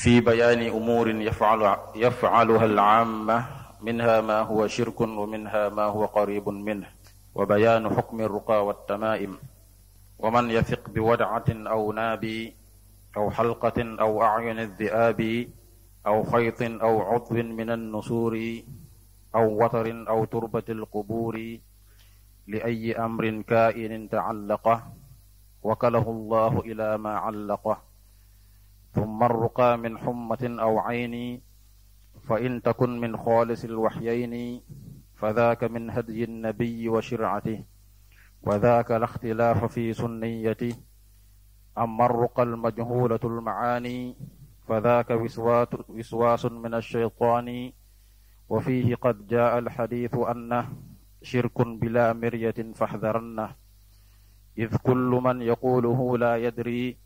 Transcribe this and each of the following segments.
في بيان أمور يفعل يفعلها العامة منها ما هو شرك ومنها ما هو قريب منه وبيان حكم الرقى والتمائم ومن يثق بودعة أو ناب أو حلقة أو أعين الذئاب أو خيط أو عضو من النسور أو وتر أو تربة القبور لأي أمر كائن تعلقه وكله الله إلى ما علقه ثم الرقى من حمة أو عين فإن تكن من خالص الوحيين فذاك من هدي النبي وشرعته وذاك لا اختلاف في سنيته أما الرقى المجهولة المعاني فذاك وسواس, وسواس من الشيطان وفيه قد جاء الحديث أنه شرك بلا مرية فاحذرنه إذ كل من يقوله لا يدري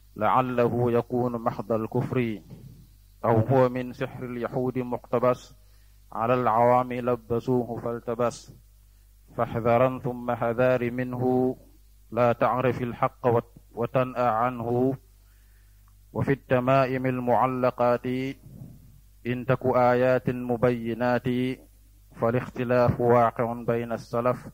لعله يكون محض الكفر أو هو من سحر اليهود مقتبس على العوام لبسوه فالتبس فاحذرا ثم حذار منه لا تعرف الحق وتنأى عنه وفي التمائم المعلقات إن تك آيات مبينات فالاختلاف واقع بين السلف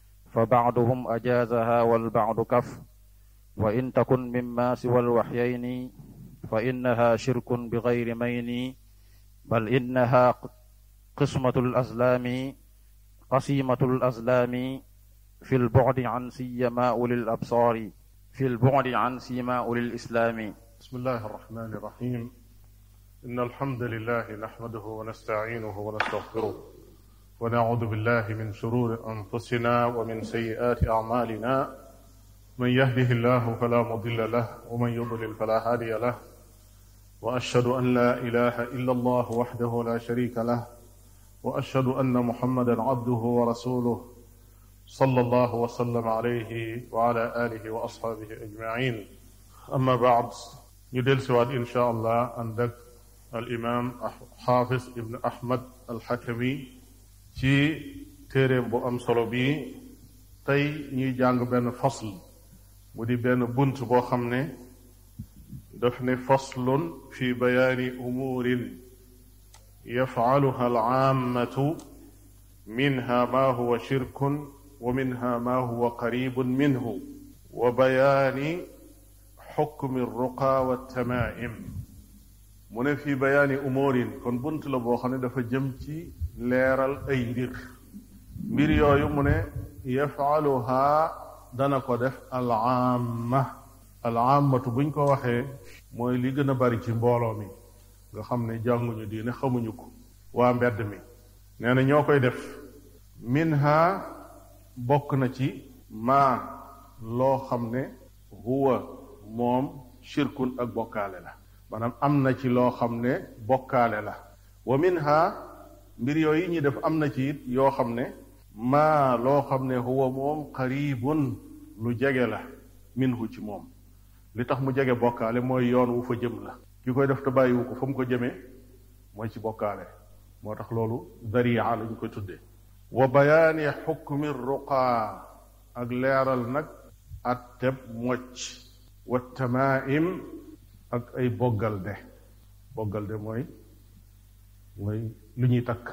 فبعضهم أجازها والبعض كف وإن تكن مما سوى الوحيين فإنها شرك بغير مين بل إنها قسمة الأزلام قسيمة الأزلام في البعد عن سيما أولي الأبصار في البعد عن سيما أولي الإسلام بسم الله الرحمن الرحيم إن الحمد لله نحمده ونستعينه ونستغفره ونعوذ بالله من شرور أنفسنا ومن سيئات أعمالنا من يهده الله فلا مضل له ومن يضلل فلا هادي له وأشهد أن لا إله إلا الله وحده لا شريك له وأشهد أن محمدا عبده ورسوله صلى الله وسلم عليه وعلى آله وأصحابه أجمعين أما بعد ندل سواد إن شاء الله عندك الإمام حافظ ابن أحمد الحكمي ci téeréem bu am solo bii tey ñuy jàng benn fasl mu di benn bunt boo xam ne daf ne faslun fi bayaani umuurin yafcaluha alcaammatu minha ma huwa shirkun wa minha ma huwa qaribun minhu wa bayaani xukmi alruqa waltamaa'im mu ne fi bayaani umuurin kon bunt la boo xam ne dafa jëm ci leeral ay mbir mbir yooyu mu ne yafaluha dana ko def alaama alaamatu buñ ko waxee mooy li gën a bari ci mbooloo mi nga xam ne jànguñu diine xamuñu ko waa mbedd mi nee na ñoo koy def minha bokk na ci maa loo xam ne huwa moom shirkun ak bokkaale la maanaam am na ci loo xam ne bokkaale la wa minha mbir yooyu ñuy def am na ci it yoo xam ne maa loo xam ne huwa moom qaribun lu jege la minhu ci moom li tax mu jege bokkaale mooy yoon wu fa jëm la ki koy def te bàyyiwu ko fa mu ko jëmee mooy ci bokkaale moo tax loolu daria lañ koy tuddee wa bayaani xukmi ruqaa ak leeral nag atteb mocc wa tamaim ak ay boggal de boggal de mooy mooy lu ñuy takk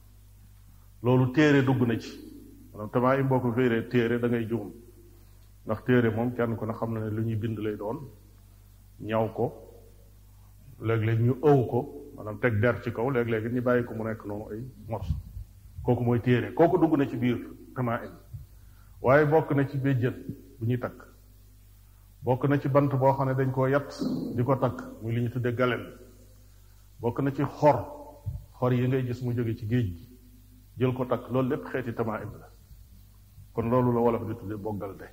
loolu téere dugg na ci maanaam tamaa im boo ko féeree téere da ngay juum ndax téere moom kenn ku ne xam na ne lu ñuy bind lay doon ñaw ko léeg-léeg ñu ëw ko maanaam teg der ci kaw léeg-léeg ñu bàyyi ko mu nekk noonu ay morso kooku mooy téere kooku dugg na ci biir tamaa im waaye bokk na ci béjjën bu ñuy takk bokk na ci bant boo xam ne dañ koo yat di ko takk muy li ñu tuddee galen bokk na ci xor xor yi ngay gis mu jóge ci géej gi jël ko takk loolu lépp xeeti tamaim la kon loolu la wolof di tudde boggal de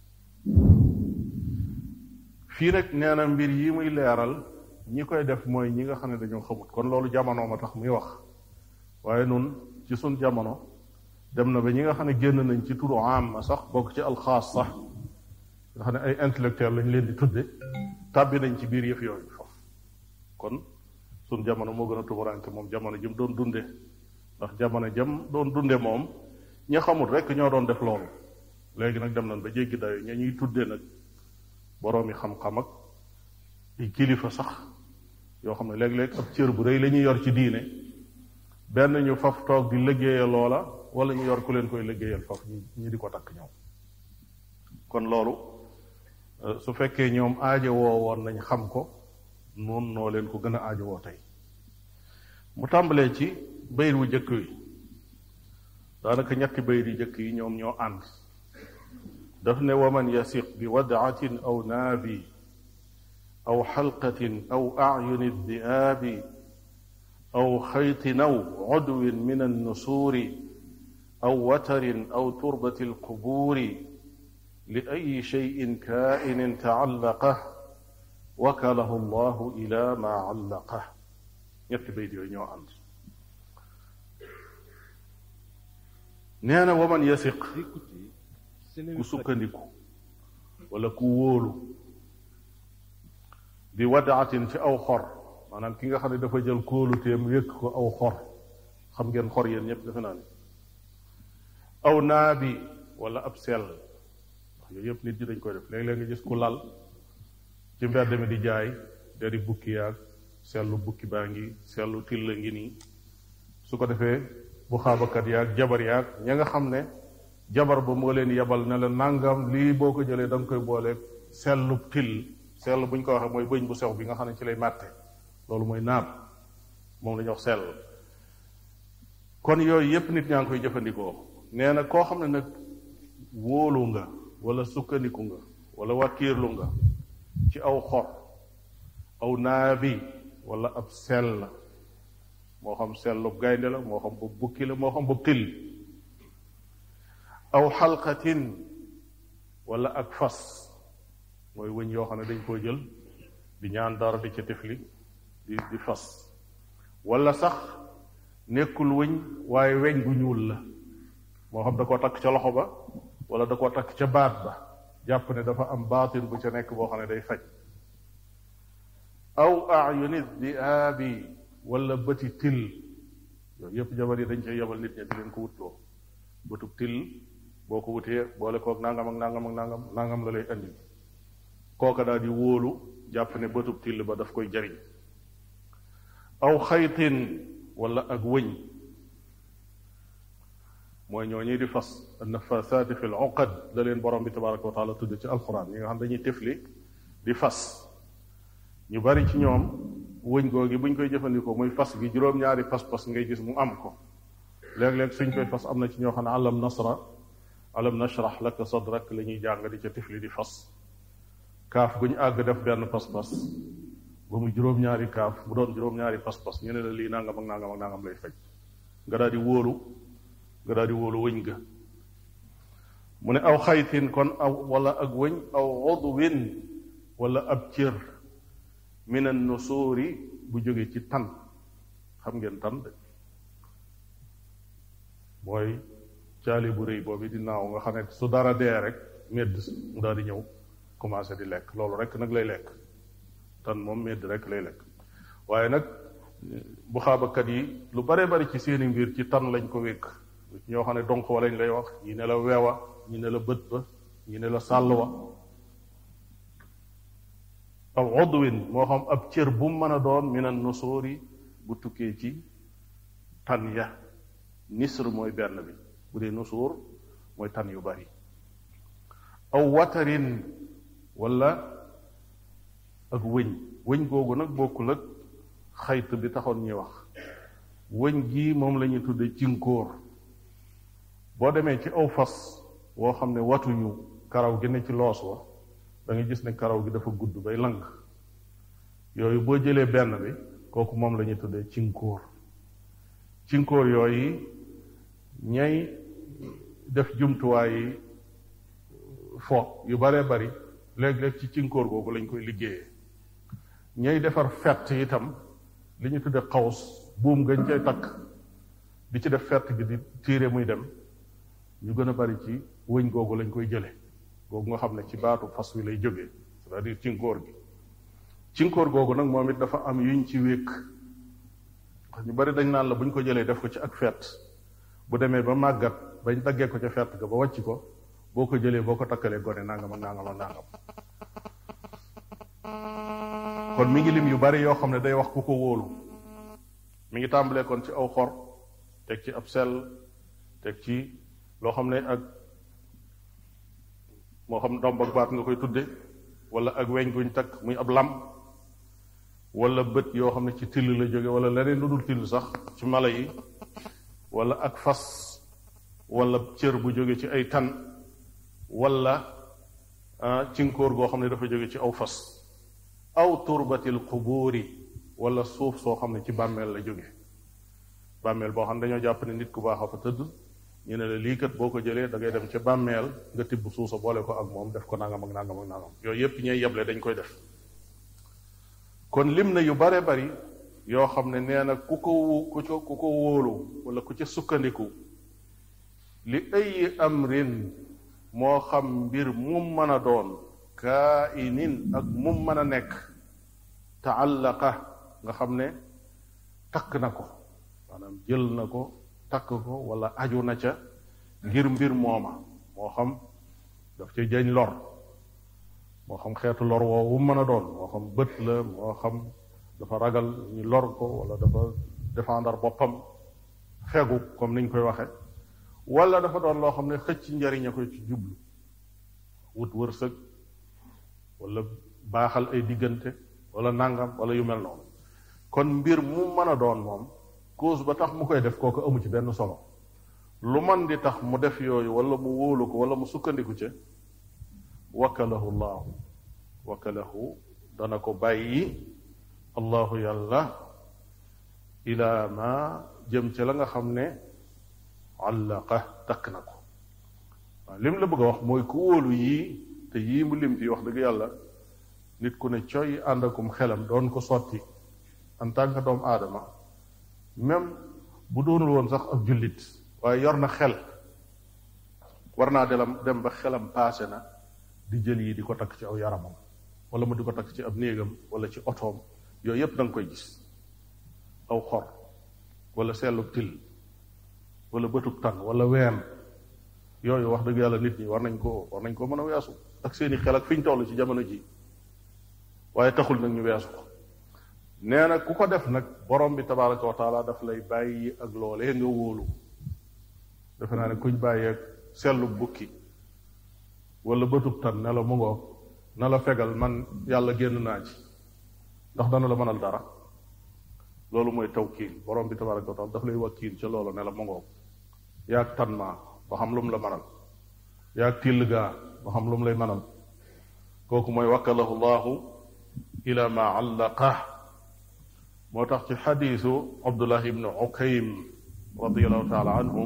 fii rek nee na mbir yi muy leeral ñi koy def mooy ñi nga xam ne dañoo xamut kon loolu jamono ma tax muy wax waaye nun ci sun jamono dem na ba ñi nga xam ne génn nañ ci turu am ma sax bokk ci alxaas sax nga xam ne ay intellectuel lañ leen di tudde tàbbi nañ ci biir yëf yooyu foofu kon sun jamono moo gën a tumuranke moom jamono jëm doon dunde ndax jamono jëm doon dunde moom ñi xamul rek ñoo doon def loolu léegi nag dem nañ ba jéggi dayo ña ñuy tudde nag boroomi xam-xam ak ay kilifa sax yoo xam ne léeg-léeg ab cër bu rëy la ñuy yor ci diine benn ñu faf toog di liggéeyal loola wala ñu yor ku leen koy liggéeyal faf ñi di ko takk ñoom kon loolu su fekkee ñoom aajo woo woon nañ xam ko noonu noo leen ko gën a aajo woo tey mu tàmbalee ci bayit wu jëkk wi daanaka ñetti bayit yi jëkk yi ñoom ñoo ànd daf ne waman yasiq bi wadaatin aw naabi aw xalqatin aw acyuni diaabi aw xaytin aw cudwin min annusuuri aw watarin aw turbati alqubuuri li ay cheyin kainin taallaqah wakalahu allahu ila ma allaqah ñetti bayt yooyu ñoo ànd nee na waman yasiq ku sukkandiku wala ku wóolu bi wadaatin ci aw xor maanaam ki nga xam ne dafa jël kóoluteem wékk ko aw xor xam ngeen xor yéen ñëpp defe naa ne aw naabi wala ab sell wax yooyu yëpp nit ñi dañ koy def léeg-léeg nga gis ku lal ci mbedd mi di jaay dari bukki yaag sellu bukki baa ngi sellu tilla ngi nii su ko defee bu xaabakat yaag jabar yaag ña nga xam ne jabar ba moo leen yebal ne la nangam lii boo ko jëlee da nga koy boole sellu till sell bu ñu ko waxee mooy bëñ bu sew bi nga xam ne ci lay màtte loolu mooy naab moom la ñuy wax sell kon yooyu yépp nit ñaa ngi koy jëfandikoo nee na koo xam ne nag wóolu nga wala sukkandiku nga wala wàkkiirlu nga ci aw xor aw naabi wala ab sell moo xam sellub gaynde la moo xam boobu bukki la moo xam boobu till aw xalqatin wala ak fas mooy wëñ yoo xam ne dañ koo jël di ñaan dara di ca tifli di di fas wala sax nekkul wëñ waaye weñ gu ñuul la moo xam da koo takk ca loxo ba wala da koo takk ca baat ba jàpp ne dafa am baatin bu ca nekk boo xam ne day faj aw ayuni diaabi wala bëti til yooyu yëpp jabar yi dañ cay yebal nit ñi di leen ko wutloo bëtub til boo ko wutee boole koog nangam ak nangam ak nangam nangam la lay andi kooka daal di wóolu jàpp ne bëtub till ba daf koy jariñ aw xaytin wala ak wëñ mooy ñoo ñuy di fas annafasaati fi l uqad da leen borom bi tabaraka wa taala tudd ci alquran ñi nga xam dañuy tifli di fas ñu bari ci ñoom wëñ googi buñ koy jëfandikoo muy fas gi juróom-ñaari pas-pas ngay gis mu am ko léeg-léeg suñ koy fas am na ci ñoo xam ne alam nasra alam nashrah laka sadrak la ñuy jàng di ca tifli di fas kaaf gu ñu àgg def benn pas-pas ba mu juróom-ñaari kaaf mu doon juróom-ñaari pas-pas ñu ne la lii nangam ak nangam ak nangam lay faj nga daal di wóolu nga daal di wóolu wëñ ga mu ne aw xaytin kon aw wala ak wëñ aw udwin wala ab cër min an nusuuri bu jóge ci tan xam ngeen tan de mooy caali bu rëy boobu di naaw nga xam ne su dara dee rek medd mu daal di ñëw commencé di lekk loolu rek nag lay lekk tan moom medd rek lay lekk waaye nag bu xaabakat yi lu bare bari ci seeni mbir ci tan lañ ko wékk ñoo xam ne donk wa lañ lay wax ñi ne la weewa ñi ne la bët ba ñi ne la sàll wa aw odwin moo xam ab cër bu mu mën a doon minan nusuuri bu tukkee ci tan ya nisr mooy benn bi bu dee nusuur mooy tan yu bari aw watarin wala ak wëñ wëñ googu nag bokkul ak xayt bi taxoon ñuy wax wëñ gii moom la ñuy tudde cinkóor boo demee ci aw fas woo xam ne watuñu karaw gi ne ci loos wa da nga gis ne karaw gi dafa gudd bay lang yooyu boo jëlee benn bi kooku moom la ñuy tuddee cinkóor cinkóor yooyu ñay def jumtuwaay yi fo yu baree bari léeg-léeg ci cinkóor googu lañ koy liggéeyee ñay defar fett itam li ñu tudde xaws buum gañ cay takk di ci def fett gi di tiire muy dem ñu gën a bari ci wëñ googu lañ koy jële googu nga xam ne ci baatu fas wi lay jógee c'est-à-dire cinkóor gi cinkóor googu nag moom it dafa am yuñ ci wékk ñu bari dañ naan la buñ ko jëlee def ko ci ak fett bu demee ba màggat bañ daggee ko ca fett ga ba wàcc ko boo ko jëlee boo ko takkalee gone nangam ak nangam ak nangam kon mi ngi lim yu bari yoo xam ne day wax ku ko wóolu mi ngi tàmbalee kon ci aw xor teg ci ab sell teg ci loo xam ne ak moo xam domb ak baat nga koy tudde wala ak weñ guñ takk muy ab lam wala bët yoo xam ne ci till la jóge wala leneen lu dul till sax ci mala yi wala ak fas wala cër bu jóge ci ay tan wala cinkóor goo xam ne dafa jóge ci aw fas aw turbatil qubuuri wala suuf soo xam ne ci bàmmeel la jóge bàmmeel boo xam ne dañoo jàpp ne nit ku baax a fa tëdd ñu ne la lii kat boo ko jëlee da ngay dem ca bàmmeel nga tibb suusa boole ko ak moom def ko nangam ak nangam ak nangam yooyu yépp ñooy yeble dañ koy def kon lim na yu bare bari yoo xam ne nee na ku ko ku ko ku ko wóolu wala ku ca sukkandiku li ay amrin moo xam mbir mum mën a doon kainin ak mum mën a nekk taallaqa nga xam ne takk na ko maanaam jël na ko takk ko wala aju na ca ngir mbir mooma moo xam daf ca jañ lor moo xam xeetu lor woowu mën a doon moo xam bët la moo xam dafa ragal ñu lor ko wala dafa défendre boppam fegu comme niñ koy waxe wala dafa doon loo xam ne xëcc njariñ a koy ci jublu wut wërsëg wala baaxal ay diggante wala nangam wala yu mel noonu kon mbir mu mën a doon moom cause ba tax mu koy def kooku amu ci benn solo lu man di tax mu def yooyu wala mu wóolu ko wala mu sukkandiku ca wakkalahu llahu wakkalahu dana ko bàyyi allahu yàlla ila ma jëm ca la nga xam ne àllaqa takk na ko waaw lim la bëgg a wax mooy ku wóolu yii te yii mu lim fi wax dëgg yàlla nit ku ne coy ànd akum xelam doon ko sotti en tant que doomu aadama même bu doonul woon sax ab jullit waaye yor na xel war naa delam dem ba xelam paase na di jël yi di ko takk ci aw yaramam wala mu di ko takk ci ab néegam wala ci otoom yooyu yépp da nga koy gis aw xor wala seelub til wala bëtub tan wala ween yooyu wax dëgg yàlla nit ñi war nañ ko war nañ ko mën a weesu ak seeni xel ak fi ñu toll ci jamono ji waaye taxul nag ñu weesu ko nee na ku ko def nag borom bi tabaraka wa taala daf lay bàyyi ak loolee nga wóolu defe naa ne kuñ bàyyi ak sellu bukki wala bëtub tan ne la mu ngoo na la fegal man yàlla génn naa ci ndax dana la mënal dara loolu mooy tawkiil borom bi tabaraka wa taala daf lay wakkiil ca loolu ne la mu ngoo yaag tan maa ba xam lu mu la mënal yaag till gaa ba xam lu mu lay mënal kooku mooy wakkalahu llahu ila ma allaqa moo tax ci xadiisu abdullah ibnu ukaym radiallahu taala anhu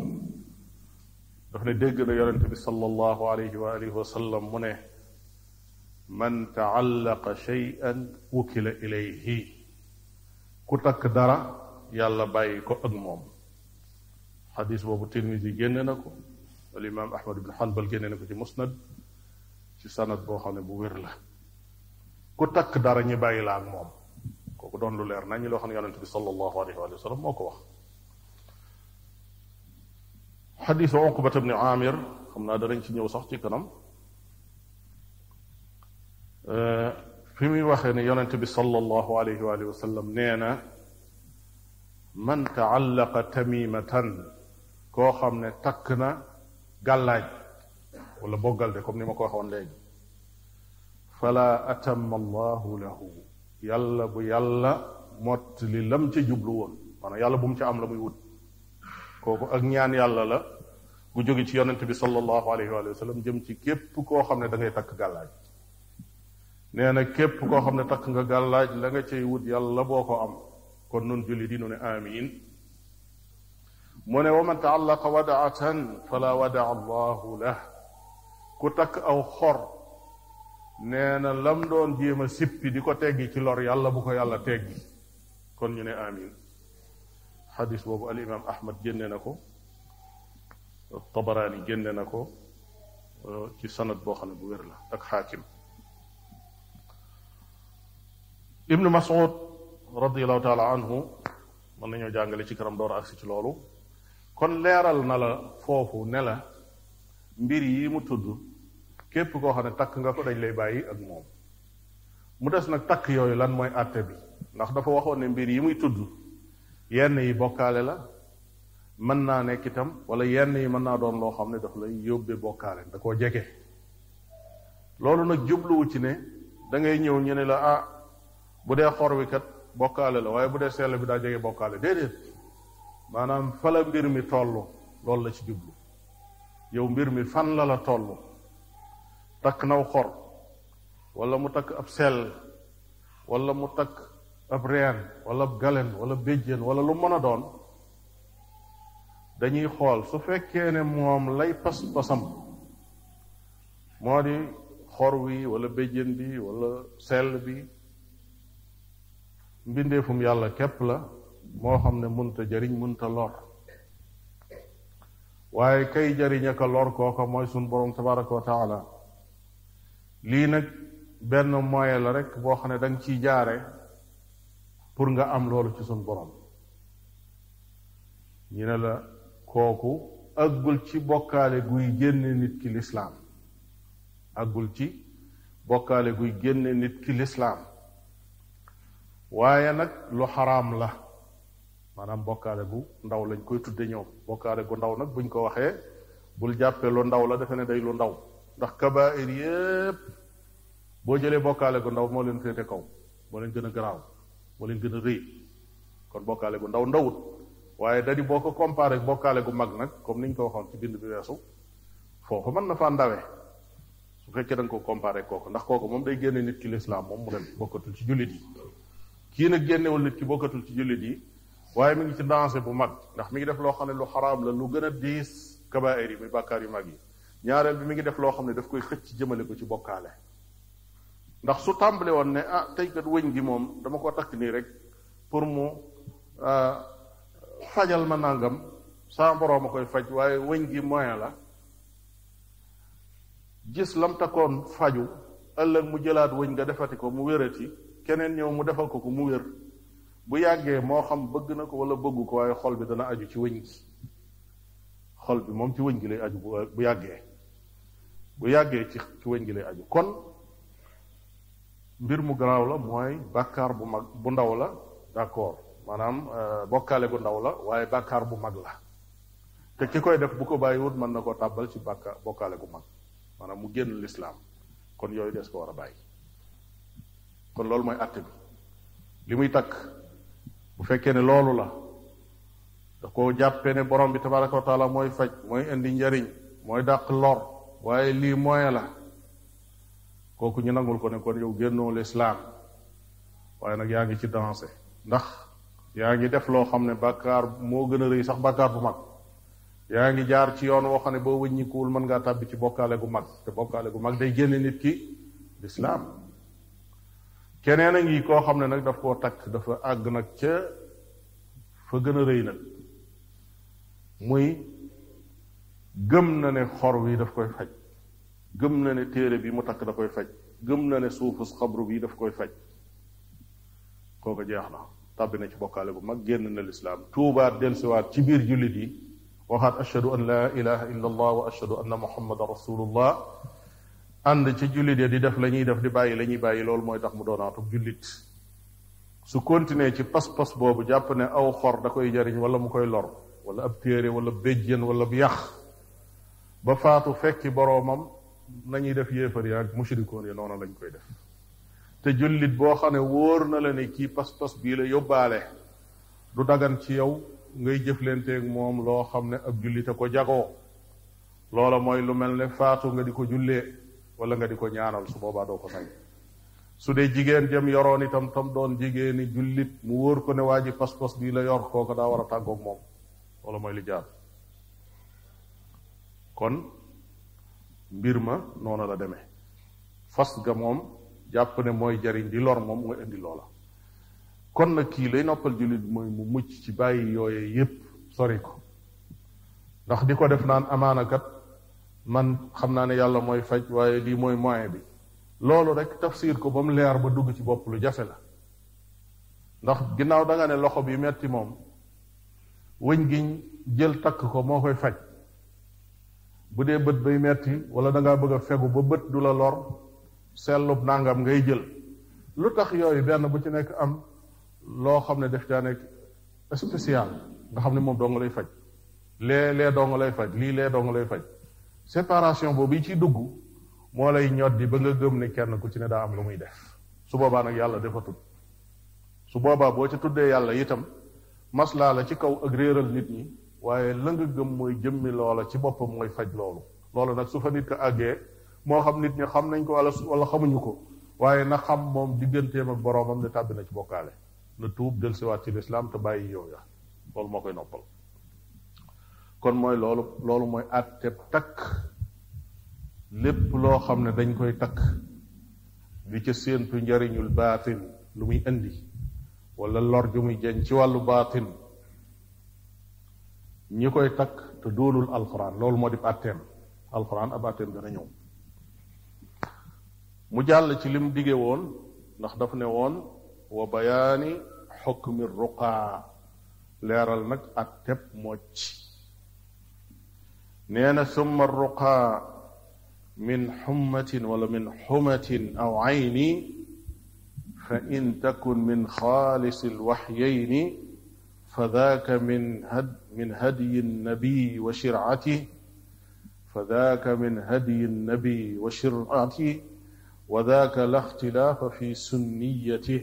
daf ne dégg na yonente bi sallallahu alayhi wa alihi wa sallam mu ne man taallaqa cheyan wukila ilayhi ku takk dara yàlla bàyyi ko ak moom xadis boobu tirmisi génne na ko al imam ahmad ibn hanbal génne na ko ci musnad ci sanad boo xam ne bu wér la ku takk dara ñi bàyyi la ak moom kooku doon lu leer nañu loo xam ne yonente bi sallallahu alayhi wa sallam moo ko wax xadisu uqbat ibni amir xam naa danañ ci ñëw sax ci kanam fi muy waxee ne yonente bi sallallahu alayhi wa sallam nee na man taallaqa tamimatan koo xam ne takk na gàllaaj wala boggalde comme ni ma ko waxoon léegi fala atamma allahu lahu yàlla bu yàlla mott li lam ca jublu woon maanaam yàlla bu mu ca am la muy wut kooku ak ñaan yàlla la gu jóge ci yonente bi sallallahu alayhi wa sallam jëm ci képp koo xam ne da ngay takk gàllaaj nee na képp koo xam ne takk nga gàllaaj la nga cay wut yàlla boo ko am kon nun julli di nu ne amin mu ne wa man taallaqa wadaatan fala wadaa allahu lah ku takk aw xor nee na lam doon jéem a sippi di ko teggi ci lor yàlla bu ko yàlla teggi kon ñu ne amin xadis boobu al imam ahmad génne na ko tabaraani génne na ko ci sanad boo xam ne bu wér la ak xaakim ibnu mas'ud radiallahu taala anhu mën nañoo jàngale ci kanam door agsi ci loolu kon leeral na la foofu ne la mbir yi mu tudd képp koo xam ne takk nga ko dañ lay bàyyi ak moom mu des nag takk yooyu lan mooy àtte bi ndax dafa waxoon ne mbir yi muy tudd yenn yi bokkaale la mën naa nekk itam wala yenn yi mën naa doon loo xam ne daf lay yóbbee bokkaale da koo jege loolu nag jubluwu ci ne da ngay ñëw ñu ne la ah bu dee xor wi kat bokkaale la waaye bu dee sell bi daa jege bokkaale déedéet maanaam fa la mbir mi toll loolu la ci jublu yow mbir mi fan la la toll takk naw xor wala mu takk ab sell wala mu takk ab reen wala ab galen wala béjjén wala lu mën a doon dañuy xool su fekkee ne moom lay pas-pasam moo di xor wi wala béjjén bi wala sell bi mbindeefum yàlla képp la moo xam ne munta jariñ munta lor waaye kay jariñ aka lor kooka mooy sun borom tabaraka wa taala lii nag benn moyen la rek boo xam ne da nga ciy jaare pour nga am loolu ci sun borom ñu ne la kooku aggul ci bokkaale guy génne nit ki lislaam aggul ci bokkaale guy génne nit ki lislaam waaye nag lu xaraam la maanaam bokkaale gu ndaw lañ koy tudde ñoom bokkaale gu ndaw nag buñ ko waxee bul jàppee lu ndaw la defe ne day lu ndaw ndax kabair yépp boo jëlee bokkaale gu ndaw moo leen féete kaw moo leen gën a garaaw moo leen gën a rëy kon bokkaale gu ndaw ndawut waaye da di boo ko comparé bokkaale gu mag nag comme niñ ko waxoon ci bind bi weesu foofu mën na faa ndawe su fekkee da nga ko comparé kooku ndax kooku moom day génne nit ki lislaam moom mu dem bokkatul ci jullit yi kii nag génnewul nit ki bokkatul ci jullit yi waaye mi ngi ci danger bu mag ndax mi ngi def loo xam ne lu xaraam la lu gën a diis kabaayir yi muy bàkkaar yu mag yi ñaareel bi mi ngi def loo xam ne daf koy xëcc jëmale ko ci bokkaale ndax su tàmbale woon ne ah tey kat wëñ gi moom dama ko takk nii rek pour mu fajal ma nangam saa boroom a koy faj waaye wëñ gi moyen la gis lam takkoon faju ëllëg mu jëlaat wëñ nga defati ko mu wérati keneen ñëw mu defal ko ko mu wér bu yàggee moo xam bëgg na ko wala bëggu ko waaye xol bi dana aju ci wëñ gi xol bi moom ci wëñ gi lay aju bu yàggee bu yàggee ci ci wëñ gi lay aju kon mbir mu garaaw la mooy bàkkaar bu mag bu ndaw la d'accord maanaam bokkaale gu ndaw la waaye bàkkaar bu mag la te ki koy def bu ko bàyyiwut mën na koo tàbbal ci bàkkaar bokkaale gu mag maanaam mu génn lislaam kon yooyu des ko war a bàyyi kon loolu mooy àtte bi li muy takk bu fekkee ne loolu la da ko jàppee ne borom bi tabaraka wa taala mooy faj mooy indi njariñ mooy dàq lor waaye lii moyen la kooku ñu nangul ko ne kon yow génnoo lislaam waaye nag yaa ngi ci dansé ndax yaa ngi def loo xam ne bàkkaar moo gën a rëy sax bàkkaar bu mag yaa ngi jaar ci yoon woo xam ne boo wëññikuwul mën ngaa tàbbi ci bokkaale gu mag te bokkaale gu mag day génne nit ki lislaam keneen a ngi koo xam ne nag daf koo takk dafa àgg nag ca fa gën a rëy nag muy gëm na ne xor wi daf koy faj gëm na ne téere bi mu takk da koy faj gëm na ne suufus xabru bi daf koy faj kooku jeex na tàbbi na ci bokkaale bu mag génn na lislaam tuubaat dellusiwaat ci biir jullit yi waxaat ashhadu an laa ilaha illa allah wa ashhadu anna muhammadan rasulullah ànd ci jullit ya di def la ñuy def di bàyyi la ñuy bàyyi loolu mooy tax mu doonaatub jullit su continuer ci pas-pas boobu jàpp ne aw xor da koy jariñ wala mu koy lor wala ab téere wala béjjén wala bu yàq ba faatu fekki boroomam nañuy def yéefar ya ak mushrikoon yi noonu lañ koy def te jullit boo xam ne wóor na la ne kii pas-pas bii la yóbbaale du dagan ci yow ngay jëflanteeg moom loo xam ne ab jullit a ko jagoo loola mooy lu mel ne faatu nga di ko jullee wala nga di ko ñaanal su boobaa doo ko sañ su dee jigéen jëm yoroon itam tam doon jigéeni jullit mu wóor ko ne waa ji pas-pas bii la yor kooku daa war a tàggoog moom wala mooy li jaar kon mbir ma noonu la demee fas ga moom jàpp ne mooy jariñ di lor moom mooy indi loola kon nag kii lay noppal jullit mooy mu mucc ci bàyyi yooye yépp sori ko ndax di ko def naan amaanakat man xam naa ne yàlla mooy faj waaye lii mooy moyen bi loolu rek tafsir ko ba mu leer ba dugg ci bopp lu jafe la ndax ginnaaw da nga ne loxo bi metti moom wëñ giñ jël takk ko moo koy faj bu dee bët bay metti wala da ngaa bëgg a fegu ba bët du la lor sellub nangam ngay jël lu tax yooyu benn bu ci nekk am loo xam ne def caa nekk spécial nga xam ne moom doo nga lay faj lee lee doo nga lay faj lii lee doo nga lay faj séparation boobu yi ciy dugg moo lay ñoddi ba nga gëm ne kenn ku ci ne daa am lu muy def su boobaa nag yàlla defatul su boobaa boo ci tuddee yàlla itam maslaa la ci kaw ak réeral nit ñi waaye la nga gëm mooy jëmmi loola ci boppam mooy faj loolu loolu nag su fa nit ko àggee moo xam nit ñi xam nañ ko wala wala xamuñu ko waaye na xam moom digganteem ak boroomam ne tàbbi na ci bokkaale na tuub del siwaat ci lislaam te bàyyi yow ya loolu moo koy noppal kon mooy loolu loolu mooy àtte takk lépp loo xam ne dañ koy takk di ca séentu njariñul baatin lu muy indi wala lor ju muy jeñ ci wàllu baatin ñi koy takk te doonul alxuraan loolu moo di àtteem alxuraan ab àtteem dana ñëw mu jàll ci lim dige woon ndax daf ne woon wa bayaani xukmi ruqaa leeral nag àtteb mocc nee na summa ruqaa min xummatin wala min xumatin aw ayni fa in takun min xaalisi alwaxyayni fa daaka min had min hadyi nnabi wa shircati fa daaka min hadyi nnabi wa shircati wa daaka la ixtilaafa fi sunniyati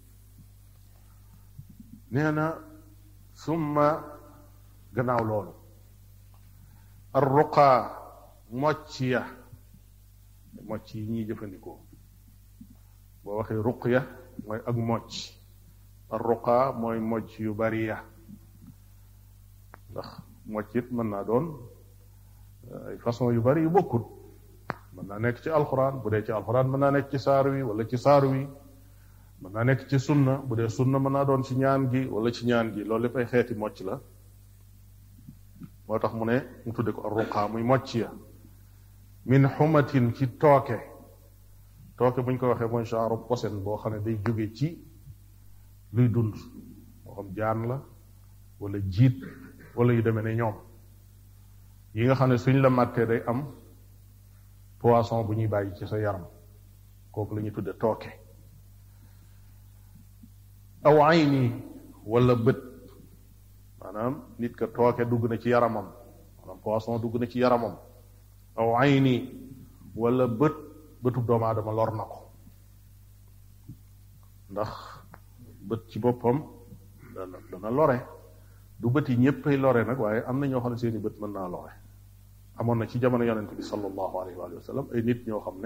nee na summa gannaaw loolu arruqaa mocc ya mocc yi ñuy jëfandikoo boo waxee ruqya mooy ak mocc arruqaa mooy mocc yu bari ya ndax mocc it mën naa doon ay façon yu bari yu bokkut mën naa nekk ci alxuraan bu dee ci alxuraan mën naa nekk ci saar wi wala ci saar wi mën naa nekk ci sunna bu dee sunna mën naa doon ci ñaan gi wala ci ñaan gi loolu lépp ay xeeti mocc la moo tax mu ne mu tudde ko arruqaa muy mocc ya min xumatin ci tooke tooke bu ñu ko waxee mooy genre posen boo xam ne day jóge ci luy dund moo xam jaan la wala jiit wala yu demee ne ñoom yi nga xam ne suñ la màttee day am poisson bu ñuy bàyyi ci sa yaram kooku la ñuy tudde tooke aw ayni wala bët maanaam nit ka tooke dugg na ci yaramam maanaam poisson dugg na ci yaramam aw ayni wala bët bëtub doomu aadama lor na ko ndax bët ci boppam dana dana lore du bët yi ñéppay lore nag waaye am na ñoo xam ne seeni bët mën naa lore amoon na ci jamono yonente bi sallallahu alayhi wa sallam ay nit ñoo xam ne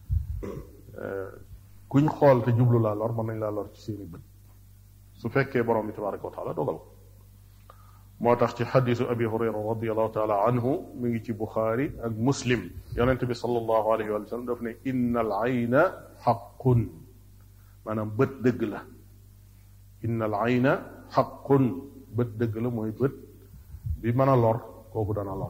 kuñ xool te jublu laa lor mën nañ laa lor ci seeni bët su fekkee borom bi tabaraka wa taala dogal ko moo tax ci xadisu abi hurayra radiallahu taala anhu mi ngi ci buxaari ak muslim yonente bi sallallahu alayhi wa sallam daf ne inna al ayna xaqun maanaam bët dëgg la inna al ayna xaqun bët dëgg la mooy bët bi mën a lor kooku dana lor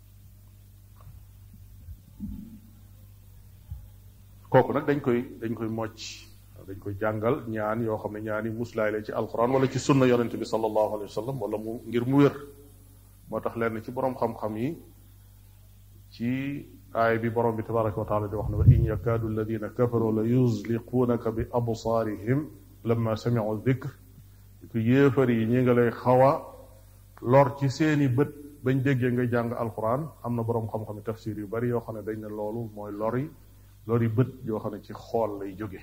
kooku nag dañ koy dañ koy mocc dañ koy jàngal ñaan yoo xam ne ñaani muslaay la ci alquran wala ci sunna yonente bi sallallahu alayhi wa sallam wala mu ngir mu wér moo tax lenn ci boroom xam-xam yi ci aay bi borom bi tabaraka wa taala di wax ne wa in yakaadu alladina kafaru la yuzliquunaka bi absaarihim lamma samiu dikr ko yéefar yi ñi nga lay xaw a lor ci seeni bët bañ déggee nga jàng alquran am na boroom xam-xam tafsir yu bari yoo xam ne dañ ne loolu mooy lori lori bët yoo xam ne ci xool lay jóge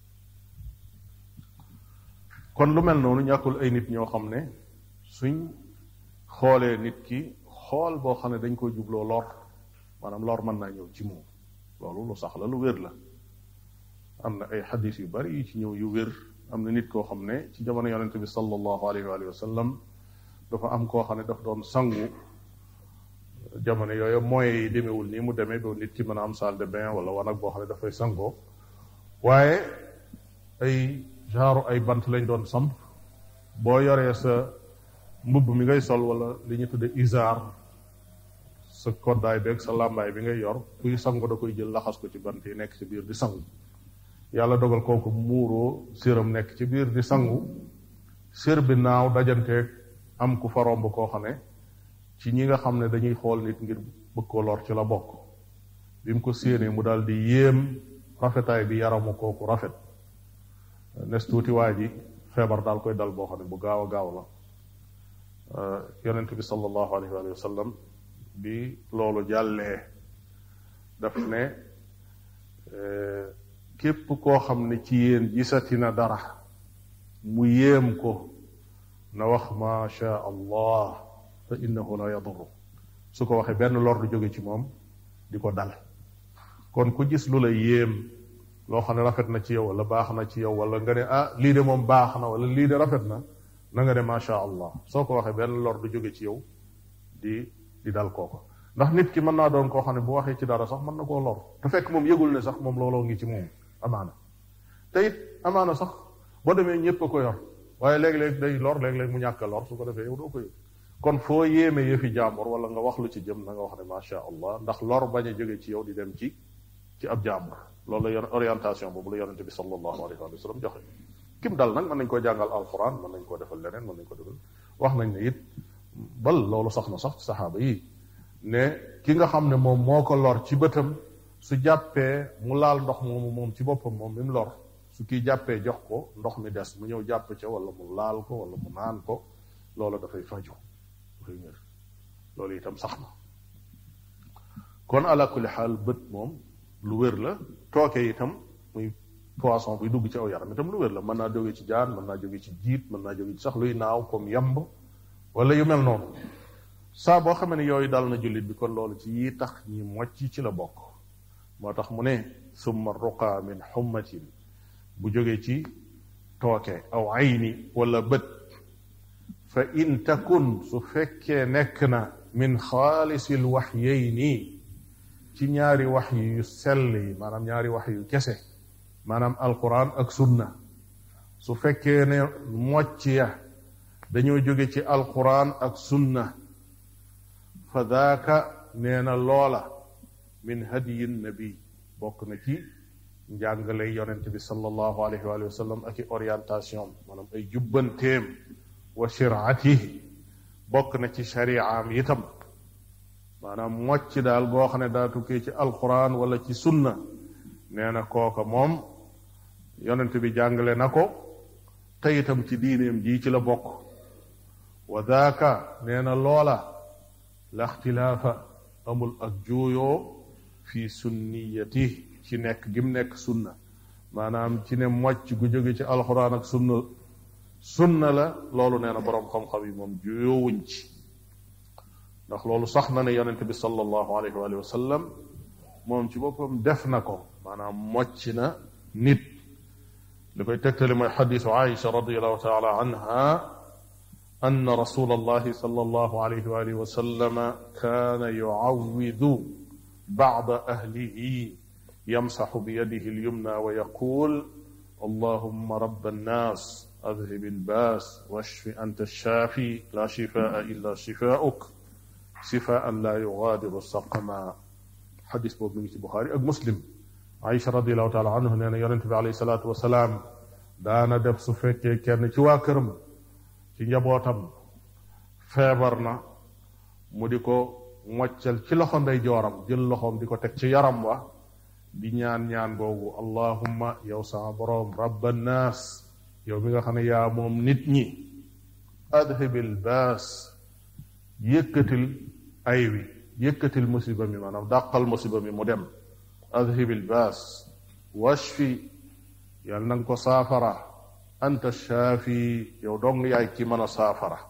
kon lu mel noonu ñàkkul ay nit ñoo xam ne suñ xoolee nit ki xool boo xam ne dañ koy jubloo lor maanaam lor mën naa ñëw ci moom loolu lu sax la lu wér la am na ay xadis yu bari yu ci ñëw yu wér am na nit koo xam ne ci jamono yonente bi sallallahu alayhi wa sallam dafa am koo xam ne daf doon sangu jamono yooyu moyens yi demewul nii mu demee ba nit ki mën a am salle de bain wala wanag boo xam ne dafay sangoo waaye ay genre ay bant lañ doon samp boo yoree sa mbubb mi ngay sol wala li ñu tudde isaar sa koddaay beeg sa làmbaay bi ngay yor kuy sangu da koy jël laxas ko ci bant yi nekk ci biir di sangu yàlla dogal kooku muuroo séram nekk ci biir di sangu sér bi naaw dajanteeg am ku fa romb koo xam ne ci ñi nga xam ne dañuy xool nit ngir bëgg ko lor ci la bokk bi mu ko séenee mu daal di yéem rafetaay bi yaramu kooku rafet nes tuuti waa ji feebar daal koy dal boo xam ne bu gaaw a gaaw la yonent bi sallallahu alayhi wa sallam bi loolu jàllee daf ne képp koo xam ne ci yéen gisati na dara mu yéem ko na wax ma sha allah fa innahu la yadurru su ko waxee benn lor du jóge ci moom di ko dal kon ku gis lu la yéem loo xam ne rafet na ci yow wala baax na ci yow wala nga ne ah lii de moom baax na wala lii de rafet na na nga ne macha allah soo ko waxee benn lor du jóge ci yow di di dal kooko ndax nit ki mën naa doon koo xam ne bu waxee ci dara sax mën na koo lor te fekk moom yëgul ne sax moom looloo ngi ci moom amaana te it amaana sax boo demee ñëpp a ko yor waaye léeg-léeg day lor léeg-léeg mu ñàkk a lor su ko defee yow doo ko yëg kon foo yéeme yëfi jàmbur wala nga wax lu ci jëm na nga wax ne macha allah ndax lor bañ a jóge ci yow di dem ci ci ab jàmbur loolu la orientation boobu la yonente bi sallallahu alayhi wa sallam joxe kim dal nag mën nañ koo jàngal alquran mën nañ koo defal leneen mën nañ ko defal wax nañ ne it bal loolu sax na sax ci saxaaba yi ne ki nga xam ne moom moo ko lor ci bëtam su jàppee mu laal ndox moomu moom ci boppam moom mi mu lor su kii jàppee jox ko ndox mi des mu ñëw jàpp ca wala mu laal ko wala mu naan ko loolu dafay faju dafay wér loolu itam sax na kon ala kulli xaal bët moom lu wér la tooke itam muy poisson buy dugg ci aw yaram itam lu wér la mën naa jóge ci jaan mën naa jóge ci jiit mën naa jóge ci sax luy naaw comme yamb wala yu mel noonu saa boo xamee ne yooyu dal na jullit bi kon loolu ci yi tax ñi mocc ci la bokk moo tax mu ne summa ruqa min xummatin bu jóge ci tooke aw ayni wala bët fa in takun su fekkee nekk na min xaalisil waxyayni ci ñaari wax yu sell yi maanaam ñaari wax yu kese maanaam alquran ak sunna su fekkee ne mocc ya dañoo jóge ci alquran ak sunna fa daaka nee na loola min hadiyin nabi bokk na ci njàngale yonent bi sallallahu alayhi wa sallam ak i orientation maanaam ay jubbanteem wa shiraatihi bokk na ci shariaam itam maanaam mocc daal boo xam ne daa tukkee ci alquran wala ci sunna nee na kooka moom yonent bi jàngale na ko te itam ci diineem ji ci la bokk wa daaka nee na loola la ixtilaafa amul ak juuyoo fi sunniyati ci nekk gim nekk sunna maanaam ci ne mocc gu jóge ci alquran ak sunna sunna la loolu nee na boroom xam-xam yi moom juyoowuñ ci ndax loolu sax na ne yonente bi sallallahu alayhi wa sallam moom ci boppam def na ko maanaam mocc na nit li koy tegtali mooy xadisu Aïcha radiallahu taala anha أن رسول الله صلى الله عليه وآله وسلم كان يعوذ بعض أهله يمسح بيده اليمنى ويقول اللهم رب الناس أذهب الباس واشف أنت الشافي لا شفاء إلا شفاؤك شفاء لا يغادر سقما حديث بوب من البخاري أك مسلم عائشة رضي الله تعالى عنه نانا يونت عليه الصلاة والسلام دانا دف سفكي كان ci waa këram ci njabootam feebar na mu di ko moccal ci loxo ndey jooram jël loxoom di ko teg ci yaram wa di ñaan ñaan googu allahumma yow sama boroom rabba naas yow mi nga xam ne yaa moom nit ñi adhibil baas yëkkatil ay wi yëkkatil musiba mi maanaam dàqal musiba mi mu dem adhibil baas washfi yàlla na nga ko saafara anta shaafi yow dong yaay ki mën a saafara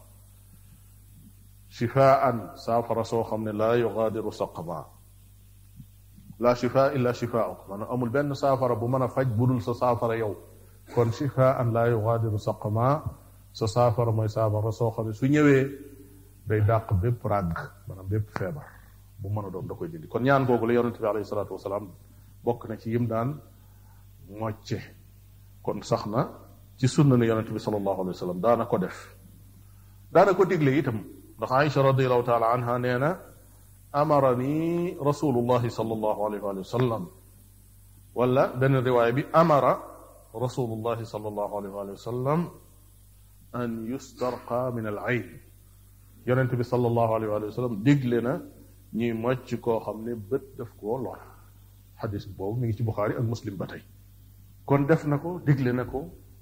shifaan saafara soo xam ne laa yugaadiru saqama laa shifaa illa shifauk maanaam amul benn saafara bu mën a faj budul sa saafara yow kon shifaan laa yugaadiru saqama sa saafara mooy saafara soo xam ne su ñëwee day dàq bépp ràgg maanaam bépp feebar bu mën a doon da koy dindi kon ñaan googu la yonente bi alayhi salaatu wasalaam bokk na ci yim daan mocce kon sax na ci sunna ne yonente bi sallallahu alayhi wa sallam daana ko def daana ko digle itam ndax Aïcha radiallahu taala anha nee na amarani rasulullahi sallallahu alayhi wa sallam wala benn riwaaya bi amara rasulullahi sallallahu alayhi wa sallam an yustarqa min al ayn yonente bi sallallahu alayhi wa sallam digle na ñuy mocc koo xam ne bët daf koo lor xadis boobu mi ngi ci Buxaari ak Muslim ba tey kon def na ko digle na ko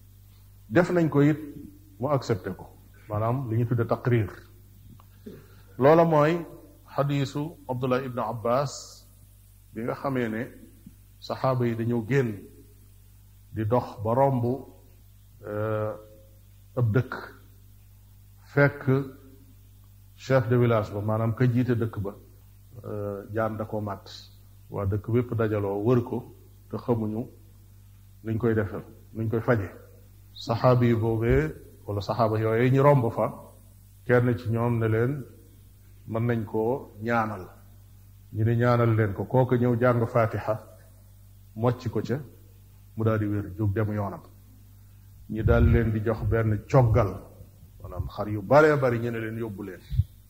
def nañ ko it mu accepté ko maanaam li ñu tudde taqrir loola mooy xadiisu abdullah ibnu abbas bi nga xamee ne saxaaba yi dañoo génn di dox ba romb ab dëkk fekk chef de village ba maanaam ka jiite dëkk ba jaan da ko màtt waa dëkk bépp dajaloo wër ko te xamuñu nuñ koy defal nuñ koy faje saxaaba yi boobee wala saxaaba yooyu ñu romb fa kenn ci ñoom ne leen mën nañ koo ñaanal ñu ne ñaanal leen ko kooku ñëw jàng fatiha mocc ko ca mu daal di wér jóg dem yoonam ñi daal leen di jox benn coggal maanaam xar yu baree bari ñu ne leen yóbbu leen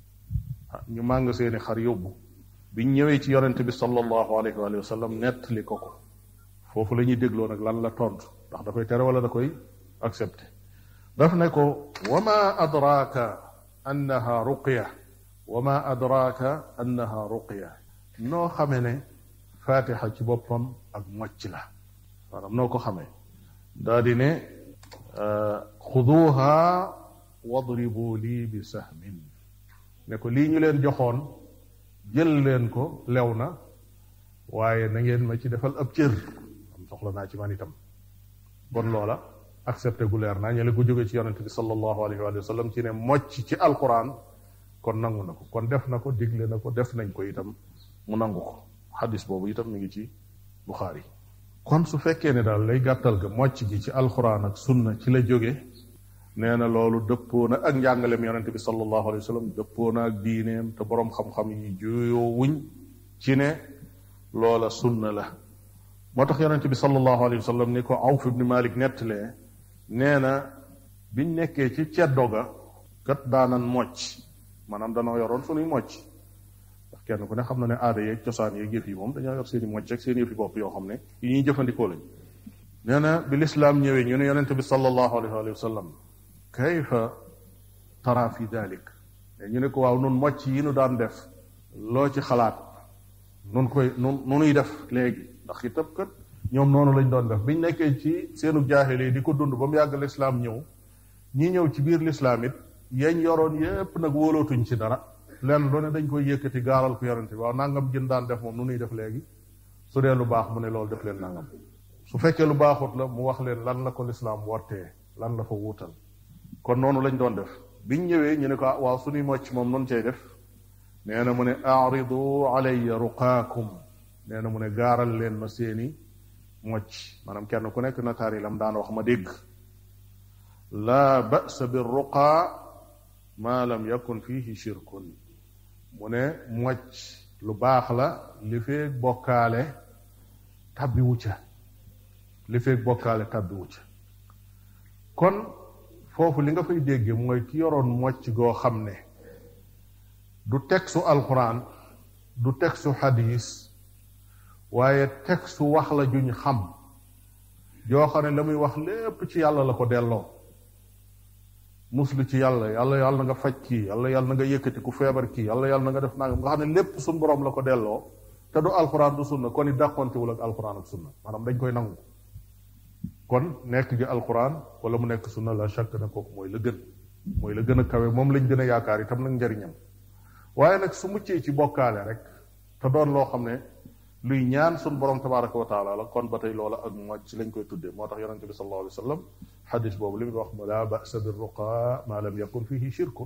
ñu màng seeni xar yóbbu biñ ñëwee ci yonente bi sallallahu alayhi wa sallam nettali ko ko foofu la ñuy dégloo nag lan la tontu ndax da koy tere wala da koy accepté daf ne ko wa ma adraaka annaha ruqya wa ma adraaka annaha ruqya noo xame ne fatiha ci boppam ak mocc la maanaam noo ko xamee daa di ne xuduha wadribu lii bi sahmin ne ko lii ñu leen joxoon jël leen ko lew na waaye na ngeen ma ci defal ab cër am soxla naa ci man itam bon loola accepté gu leer naa ñele ko jóge ci yonente bi sallallahu alayhi wa sallam ci ne mocc ci alquran kon nangu na ko kon def na ko digle na ko def nañ ko itam mu nangu ko xadis boobu itam mi ngi ci buxaari kon su fekkee ne daal lay gàttal ga mocc gi ci alquran ak sunna ci la jóge nee na loolu dëppoo na ak njàngaleem yonente bi sallallahu alayhi wa sallam dëppoo na ak diineem te boroom xam-xam yi juyoo wuñ ci ne loola sunna la moo tax yonente bi sallallahu alayhi wa sallam ni ko awf ibni malik nettalee nee na biñ nekkee ci ceddo ga kat daanan mocc maanaam danoo yoroon sunuy mocc ndax kenn ku ne xam na ne aada yeeg cosaan yeeg yëf yi moom dañoo yor seen i mocc ak seen yëf yi bopp yoo xam ne yi ñuy jëfandikoo lañ nee na bi lislaam ñëwee ñu ne yonente bi sallallahu alayhi wa sallam kayfa tara fi dalik ñu ne ko waaw nun mocc yi nu daan def loo ci xalaat nun koy nun nunuy def léegi ndax itam kat ñoom noonu lañ doon def biñ nekkee ci seenu jaahili di ko dund ba mu yàgg lislaam ñëw ñi ñëw ci biir lislaam it yañ yoroon yépp nag wóolootuñ ci dara lenn lu ne dañ koy yëkkati gaaral ko yonente bi waaw nangam gën daan def moom nu nuy def léegi su dee lu baax mu ne loolu def leen nangam su fekkee lu baaxut la mu wax leen lan la ko lislaam wartee lan la fa wuutal kon noonu lañ doon def biñ ñëwee ñu ne ko waaw suñuy mocc moom noonu cay def nee na mu ne aridu alayya ruqaakum nee na mu ne gaaral leen ma seeni mocc maanaam kenn ku nekk nataar yi lam daan wax ma dégg laa ba'sa bir ruqaa maa lam yakun fihi shirkun mu ne mocc lu baax la li feeg bokkaale tabbi wu ca li feeg bokkaale tabbi wu ca kon foofu li nga fay dégge mooy ki yoroon mocc goo xam ne du textu alquran du textu xadis waaye textu wax la juñ xam joo xam ne la muy wax lépp ci yàlla la ko delloo muslu ci yàlla yàlla yàlla na nga faj kii yàlla yàlla na nga yëkkati ku feebar kii yàlla yàlla na nga def nangam nga xam ne lépp suñ boroom la ko delloo te du alquran du sunna kon it dàqontewul ak alquran ak sunna maanaam dañ koy nangu kon nekk gi alquran wala mu nekk sunna la chaque na kooku mooy la gën mooy la gën a kawe moom lañ gën a yaakaar itam nag njariñam waaye nag su muccee ci bokkaale rek te doon loo xam ne luy ñaan sun borom tabaraka wa taala la kon ba tey loola ak mocc ci lañ koy tuddee moo tax yonente bi sallallahu alayhi wa sallam xadis boobu li mu wax ma laa basa bi ruqa ma lam yakun fihi shirku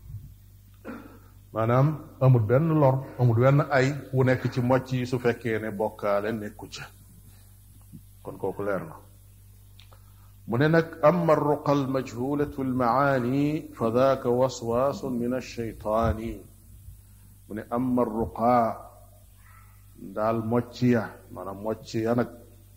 maanaam amul benn lor amul benn ay wu nekk ci mocc yi su fekkee ne bokkaale nekku ca kon kooku leer na mu ne nag ama ruqa almajhulatu almaani fa daaka waswaasun min alcheytaani mu ne ama ruqa daal mocc ya maanaam mocc ya nag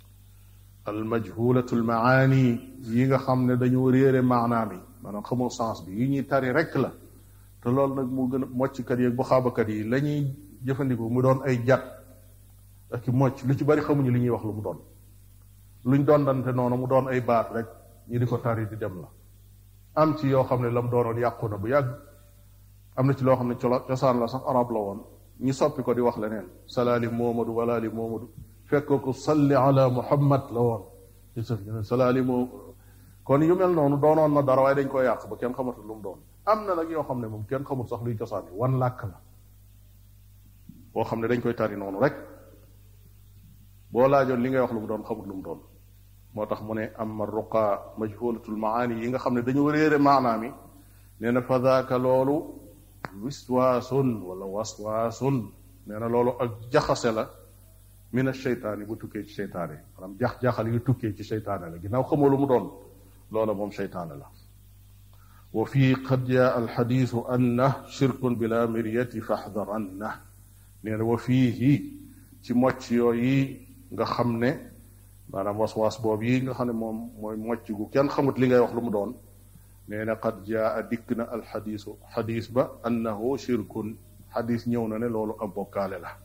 almajhulatu almaani yi nga xam ne dañoo réere maanaam yi maanaam xamoo sens bi yi ñuy tari rek la te loolu nag mu gën a mocckat yi ak bu xaabakat yi la ñuy jëfandiku mu doon ay jat ak i mocc lu ci bari xamuñu li ñuy wax lu mu doon luñ doon dante noonu mu doon ay baat rek ñi di ko tari di dem la am ci yoo xam ne la mu doonoon yàqu na bu yàgg am na ci loo xam ne cosaan la sax arab la woon ñi soppi ko di wax leneen salaali moomadu walaali moomadu fekk ko salli ala muhammad la woon ci sëf ñu ne salaali moo kon yu mel noonu doonoon na dara waaye dañ koy yàq ba kenn xamatul lu mu doon am na nag yoo xam ne moom kenn xamul sax luy cosaan yi wan làkk la boo xam ne dañ koy tari noonu rek boo laajoon li ngay wax lu mu doon xamut lu mu doon moo tax mu ne amma ruqa majhulatul maani yi nga xam ne dañu réere maanaam yi nee na fa daaka loolu wiswaasun wala waswaasun nee na loolu ak jaxase la min asheytaani bu tukkee ci seytaane maanaam jax-jaxal yu tukkee ci seytaane la ginnaaw xamoo lu mu doon loola moom seytaane la wa fii qad jaa alxadiisu anna shirkun bila miryati faxdaranna nee na wa fiihi ci mocc yooyu nga xam ne maanaam waswaas boobu yi nga xam ne moom mooy mocc gu kenn xamut li ngay wax lu mu doon nee na qad jaa dikk na alxadiisu xadiis ba annahu shirkun xadiis ñëw na ne loolu ab bokkaale la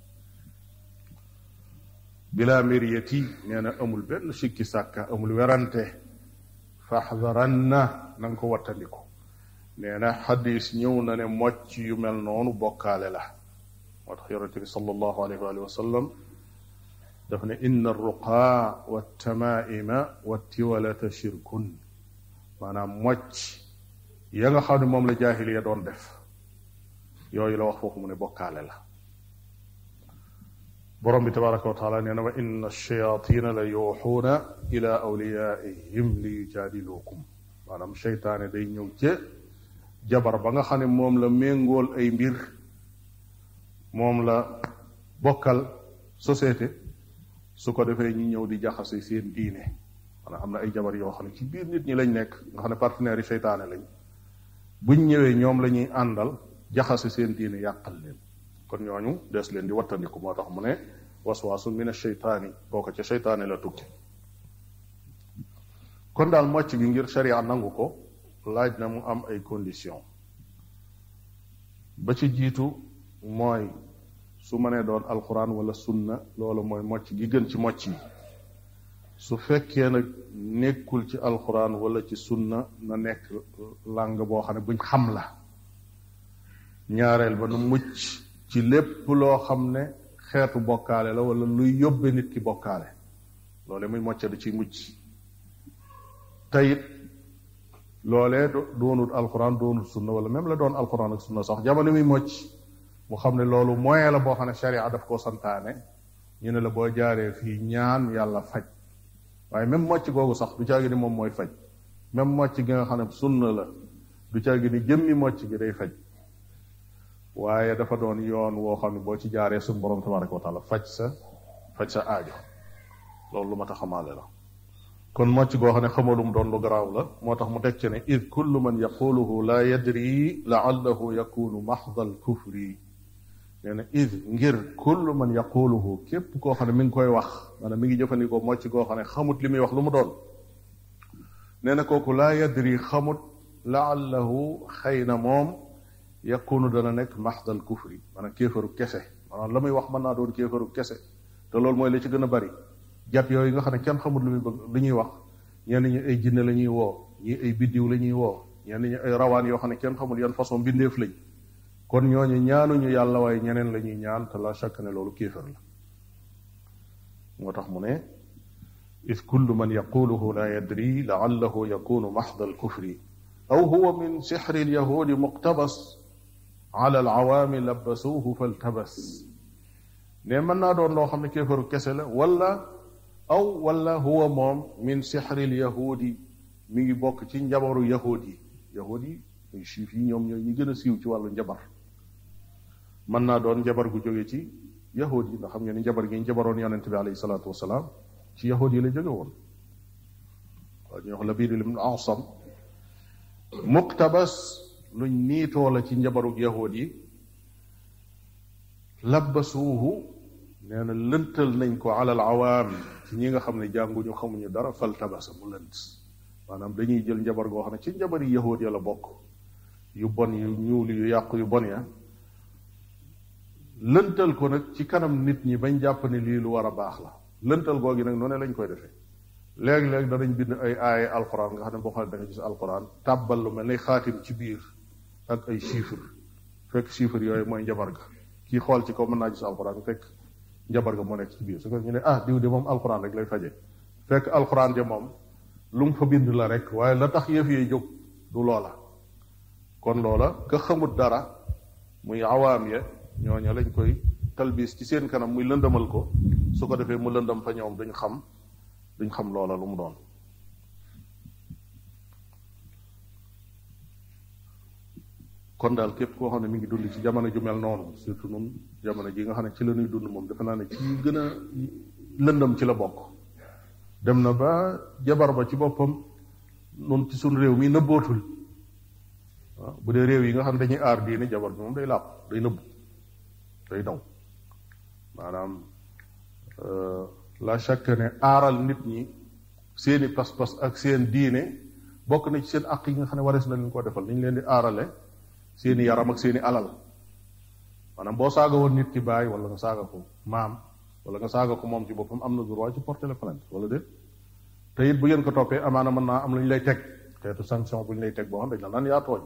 bila miryati nee na amul benn sikki sàkka amul werante faxdaranna na nga ko wattandiku nee na xadis ñëw na ne mocc yu mel noonu bokkaale la moo tax yonente bi sallallahu alayhi wa sallam daf ne inna arruqaa waltamaima wattiwalata shirkun maanaam mocc ya nga xam ne moom la jaahiliya doon def yooyu la wax foofu mu ne bokkaale la borom bi tabaraka wa taala nee na wa inna ash-shayatina la yuuxuuna ila awliyaihim li yujaadiluukum maanaam seytaane day ñëw ca jabar ba nga xam ne moom la méngool ay mbir moom la bokkal société su ko defee ñi ñëw di jaxase seen diine maanaam am na ay jabar yoo xam ne ci biir nit ñi lañ nekk nga xam ne partenaires yi seytaane lañ buñ ñëwee ñoom la ñuy àndal jaxase seen diine yàqal leen kon ñooñu des leen di wattandiku moo tax mu ne waswaasu min asheytaani boo ko ca seytaane la tukki kon daal mocc gi ngir sharia nangu ko laaj na mu am ay condition ba ci jiitu mooy su mënee doon alquran wala sunna loolu mooy mocc gi gën ci mocc yi su fekkee nag nekkul ci alquran wala ci sunna na nekk làng boo xam ne buñ xam la ñaareel ba nu mucc ci lépp loo xam ne xeetu bokkaale la wala luy yóbbe nit ki bokkaale loole muy mocca di ci mucc tayit loolee doonul alquran doonul sunna wala même la doon alquran ak sunna sax jamono muy mocc mu xam ne loolu moyen la boo xam ne sharia daf koo santaane ñu ne la boo jaaree fii ñaan yàlla faj waaye même mocc googu sax du caagi ni moom mooy faj même mocc gi nga xam ne sunna la du caagi ni jëmmi mocc gi day faj waaye dafa doon yoon woo xam ne boo ci jaaree suñu borom tabaraka wa taala faj sa faj sa aajo loolu lu ma tax xamaale la kon mocc goo xam ne xamalum doon lu garaaw la moo tax mu teg ci ne id kullu man yaquluhu la yadri laallahu yakunu maxda al kufri nee na id ngir kullu man yaquluhu képp koo xam ne mi ngi koy wax maanaam mi ngi jëfandikoo mocc goo xam ne xamut li muy wax lu mu doon nee na kooku laa yadri xamut laallahu xëy na moom yakunu dana nekk maxdal kufri maanaam kéefaru kese maanaam la muy wax mën naa doon kéefaru kese te loolu mooy la ci gën a bari jat yooyu nga xam ne kenn xamul lu muy bëgg lu ñuy wax ñenn ñi ay jinne la ñuy woo ñii ay biddiw la ñuy woo ñenn ñi ay rawaan yoo xam ne kenn xamul yan façon bindeef lañ kon ñooñu ñaanuñu yàlla waaye ñeneen la ñuy ñaan te la chaque ne loolu kéefar la moo tax mu ne is kullu man yaquluhu la yadri laallahu yakunu maxda alkufri aw huwa min sixri alyahudi muqtabas ala alawaami labasuuhu faltabas ne mën naa doon loo xam ne kéefaru kese la wala aw wala huwa moom min sixri alyahudi mi ngi bokk ci njabaru yahud yi yahud yi muy juif yi ñoom ñooy ñi gën a siiw ci wàllu njabar mën naa doon njabar gu jóge ci yahud yi ndax xam ngeen ni njabar gi njabaroon yonente bi alayhi salaatu wasalaam ci yahud yi la jóge woon waaw ñu wax la biir ibn asam muqtabas luñ niitoo la ci njabarug yahud yi labbasuuhu nee na lëntal nañ ko alal awaam ci ñi nga xam ne jànguñu xamuñu dara fal tabasa mu lënt maanaam dañuy jël njabar goo xam ne ci njabar yi yahud ya la bokk yu bon yu ñuul yu yàqu yu bon ya lëntal ko nag ci kanam nit ñi bañ jàpp ne lii lu war a baax la lëntal googi nag noonu lañ koy defee léeg-léeg danañ bind ay aaye alquran nga xam ne boo xam ne da nga gis alquran tàbbal lu mel ne xaatim ci biir ak ay chiffre fekk chiffre yooyu mooy njabar ga kii xool ci kaw mën naa gis alquran fekk njabar ga moo nekk ci biir su ko ñu ne ah diw de moom alquran rek lay faje fekk alquran ja moom lu mu fa bind la rek waaye la tax yëf yi jóg du loola kon loola ka xamut dara muy awaam ya ñooña lañ koy talbis ci seen kanam muy lëndëmal ko su ko defee mu lëndëm fa ñoom duñ xam duñ xam loola lu mu doon kon daal képp koo xam ne mi ngi dund ci jamono ju mel noonu surtout nun jamono ji nga xam ne ci la ñuy dund moom defe naa ne ci gën a lëndëm ci la bokk dem na ba jabar ba ci boppam nun ci suñ réew mi nëbbootul waaw bu dee réew yi nga xam ne dañuy aar diine jabar bi moom day làpp day nëbbu day daw maanaam la chaque ne aaral nit ñi seeni pas-pas ak seen diine bokk na ci seen àq yi nga xam ne warees na leen koo defal ni ñu leen di aarale seeni yaram ak seeni alal maanaam boo saaga woon nit ki baay wala nga saaga ko maam wala nga saaga ko moom ci boppam am na droit ci porter la plainte wala déet te it bu ngeen ko toppee amaana mën naa am lu ñu lay teg xeetu sanction bu ñu lay teg boo xam dañ la naan yaa tooñ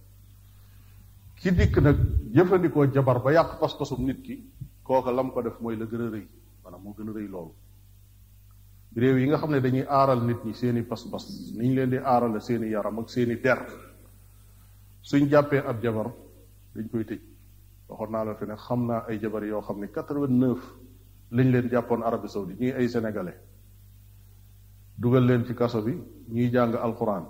ki dikk nag jëfandikoo jabar ba yàq pas-pasum nit ki kooka lam ko def mooy la gën a rëy maanaam moo gën a rëy loolu réew yi nga xam ne dañuy aaral nit ñi seeni pas-pas ni ñu leen di aarale seeni yaram ak seeni der suñ jàppee ab jabar dañ koy tëj waxoon naa la fi ne xam naa ay jabar yoo xam ne quatre-vingt-neuf lañ leen jàppoon Arabie Saoudite ñuy ay sénégalais dugal leen ci kaso bi ñuy jàng alxuraan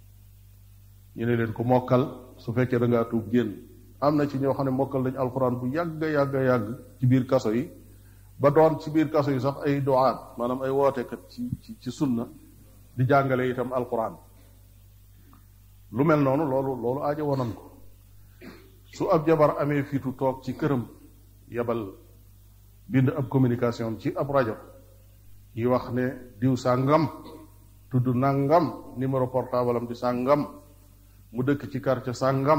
ñu ne leen ku mokkal su fekkee da ngaa tuub génn am na ci ñoo xam ne mokkal nañ alxuraan bu yàgg yàgg yàgg ci biir kaso yi ba doon ci biir kaso yi sax ay duwaat maanaam ay wootekat ci ci ci sunna di jàngale itam alxuraan lu mel noonu loolu loolu aajo wonan ko su ab jabar amee fitu toog ci këram yebal bind ab communication ci ab rajo yi wax ne diw sàngam tudd nangam numéro portable am di sàngam mu dëkk ci quartier sàngam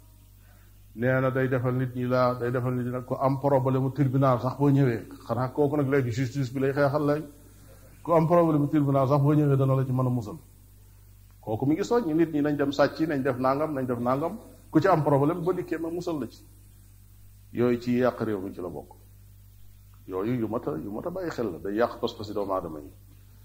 nee na day defal nit ñi laa day defal nit ñi nag ko am problème mu tribunal sax boo ñëwee xanaa kooku nag léegi justice bi lay xeexal lay ku am problème mu tribunal sax boo ñëwee dana la ci mën a musal kooku mi ngi soññ nit ñi nañ dem sàcc nañ def nangam nañ def nangam ku ci am problème ba dikkee ma musal la ci yooyu ci yàq réew mi ci la bokk yooyu yu mat a yu mat a bàyyi xel la day yàq pas-pasi doomu aadama yi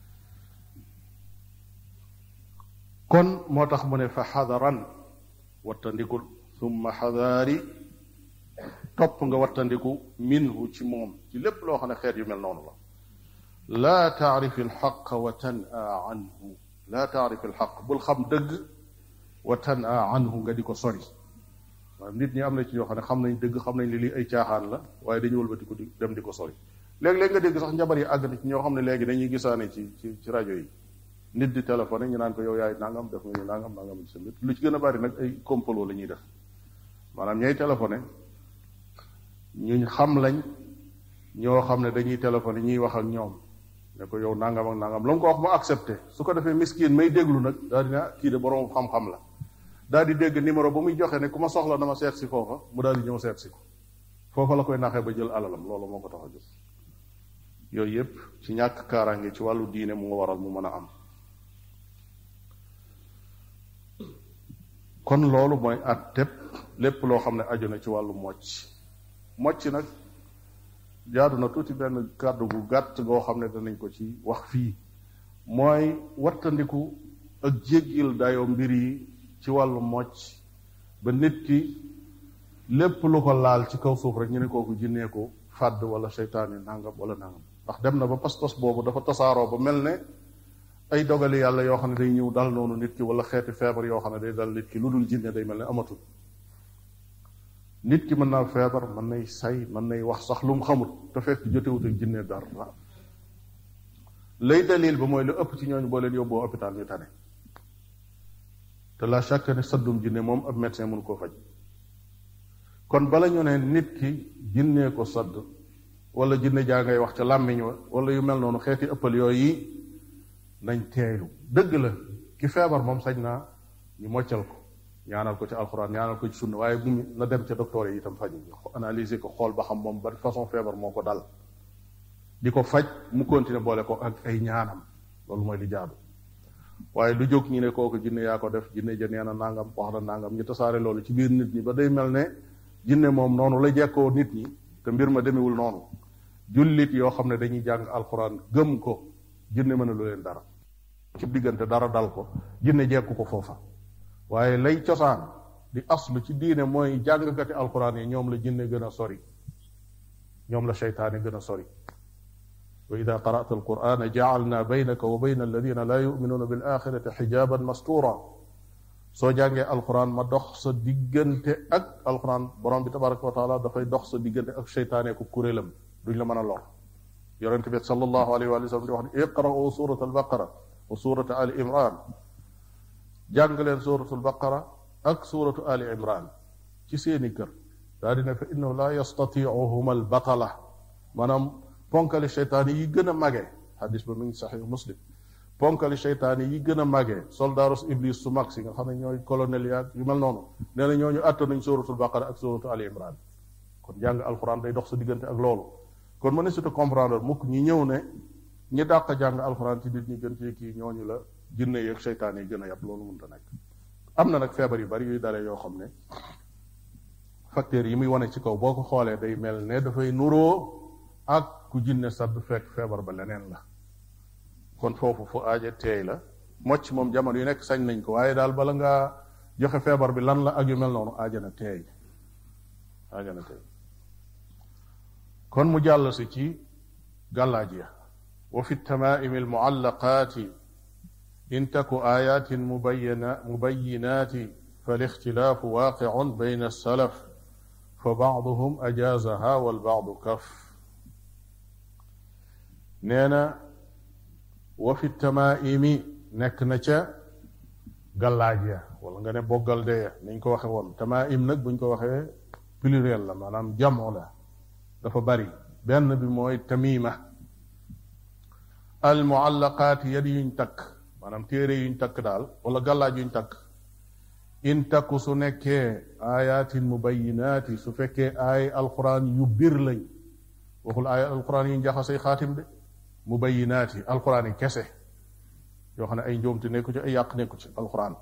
kon moo tax mu ne fa xadaran wattandikul summa xadaari topp nga wattandiku minhu ci moom ci lépp loo xam ne xeet yu mel noonu la laa taarif alxaq wa tan'a anhu laa taarif alxaq bul xam dëgg wa tan'a anhu nga di ko sori maanaam nit ñi am na ci ñoo xam ne xam nañ dëgg xam nañ li lii ay caaxaan la waaye dañu wëlbati ko di dem di ko sori léeg-léeg nga dégg sax njabar yi àgg na ci ñoo xam ne léegi dañuy gisaane ci ci ci rajo yi nit di téléphoné ñu naan ko yow yaay nangam def nga ñu nangam nangam ci sa mbir lu ci gën a bari nag ay complot la ñuy def maanaam ñay téléphoné ñu xam lañ ñoo xam ne dañuy téléphoné ñuy wax ak ñoom ne ko yow nangam ak nangam la nga ko wax mu accepté su ko defee miskin may déglu nag daal di ne kii de borom xam-xam la daal di dégg numéro ba muy joxe ne ku ma soxla dama seet si foofa mu daal di ñëw seet si ko foofa la koy naxee ba jël alalam loolu moo ko tax a jóg yooyu yépp ci ñàkk kaaraange ci wàllu diine mu waral mu mën a am kon loolu mooy at tepp lépp loo xam ne aju na ci wàllu mocc mocc nag jaadu na tuuti benn kàddu gu gàtt goo xam ne danañ ko ci wax fii mooy wattandiku ak jéggil dayoo mbir yi ci wàllu mocc ba nit ki lépp lu ko laal ci kaw suuf rek ñu ne kooku jinnee ko fàdd wala seytaane nangam wala nangam ndax dem na ba pas-pas boobu dafa tasaaroo ba mel ne ay dogali yàlla yoo xam ne day ñëw dal noonu nit ki wala xeeti feebar yoo xam ne day dal nit ki lu dul jinne day mel ne amatul nit ki mën naa feebar mën nay say mën nay wax sax lu mu xamut te fekk jotewut ak jinne dara lay dalil ba mooy lu ëpp ci ñooñu boo leen yóbboo hôpital ñu tane te la chaque ne saddum jinne moom ab médecin mënu koo faj kon bala ñu ne nit ki jinnee ko sadd wala jinne jaa ngay wax ca làmmiñ wa wala yu mel noonu xeeti ëppal yooyu nañ teeylu dëgg la ki feebar moom sañ naa ñu moccal ko ñaanal ko ci alxuraan ñaanal ko ci sunna waaye bu mu na dem ca docteur yi itam faj analyser ko xool ba xam moom ban façon feebar moo ko dal di ko faj mu continuer boole ko ak ay ñaanam loolu mooy li jaadu waaye lu jóg ñu ne kooku jinne yaa ko def jinne ja nee na nangam wax na nangam ñu tasaare loolu ci biir nit ñi ba day mel ne jinne moom noonu la jekkoo nit ñi te mbir ma demewul noonu jullit yoo xam ne dañuy jàng alxuraan gëm ko jinne mëna lu leen dara ci diggante dara dal ko jinne jekku ko foofa waaye lay cosaan di aslu ci diine mooy jàngkati alquran yi ñoom la jinne gën a sori ñoom la seytaane gën a sori wa ida qara'ta alqur'ana ja'alna baynaka wa bayna alladina la yu'minuna bil axirati xijaban mastura soo jàngee alquran ma dox sa diggante ak alquran borom bi tabaraka wa taala dafay dox sa diggante ak seytaane ku kuréelam duñ la mën a lor yonente bi sallallahu alayhi wa sallam di wax ne iqra'u surat albaqara wa surat ali imran jàng leen suratu albaqara ak suratu ali imran ci seeni kër daa dina fa innahu la yastatiuhuma albatala maanaam ponkali seytaan yi gën a mage xadis ba mi ngi saxix muslim ponkali seytaan yi gën a mage soldaros iblis su mag si nga xam ne ñooy colonel yaag yu mel noonu nee na ñooñu àtta nañ suratul baqara ak suratu ali imran kon jàng alquran day dox sa diggante ak loolu kon mën na surtout comprendre mukk ñi ñëw ne ñi dàq jàng alquran ci nit ñi gën cee kii ñooñu la jinne yeeg seytaan yi gën a yàpp loolu mënta nekk am na nag feebar yu bari yuy dalee yoo xam ne facteurs yi muy wane ci kaw boo ko xoolee day mel ne dafay nuroo ak ku jinne sadd fekk feebar ba leneen la kon foofu fu aaje teey la mocc moom jamono yu nekk sañ nañ ko waaye daal bala ngaa joxe feebar bi lan la ak yu mel noonu aaja na teey aaja na teey kon mu jàll si ci gàllaaj ya wa fi tamaimi almuallaqaati in taku ayatin mubayina mubayinaati falixtilaafu waaqicun bayna alsalaf fa bacduhum ajaazaha walbacdu kaf nee na wa fi tamaimi nekk na ca gàllaaj ya wala nga ne boggal de ya niñ ko waxe woon tamaim nag buñ ko waxee pluriel la maanaam jamo la dafa bari benn bi mooy tamima al muallaqaat yadi yuñ takk maanaam téere yuñ takk daal wala gàllaaj yuñ takk in takku su nekkee ayatin mubayinaati su fekkee ay alquran yu bir lañ waxul ay alquran yuñ jaxasay xaatim de mubayinaati alquran yi kese yoo xam ne ay njuumte nekku ci ay yàq nekku ci alquran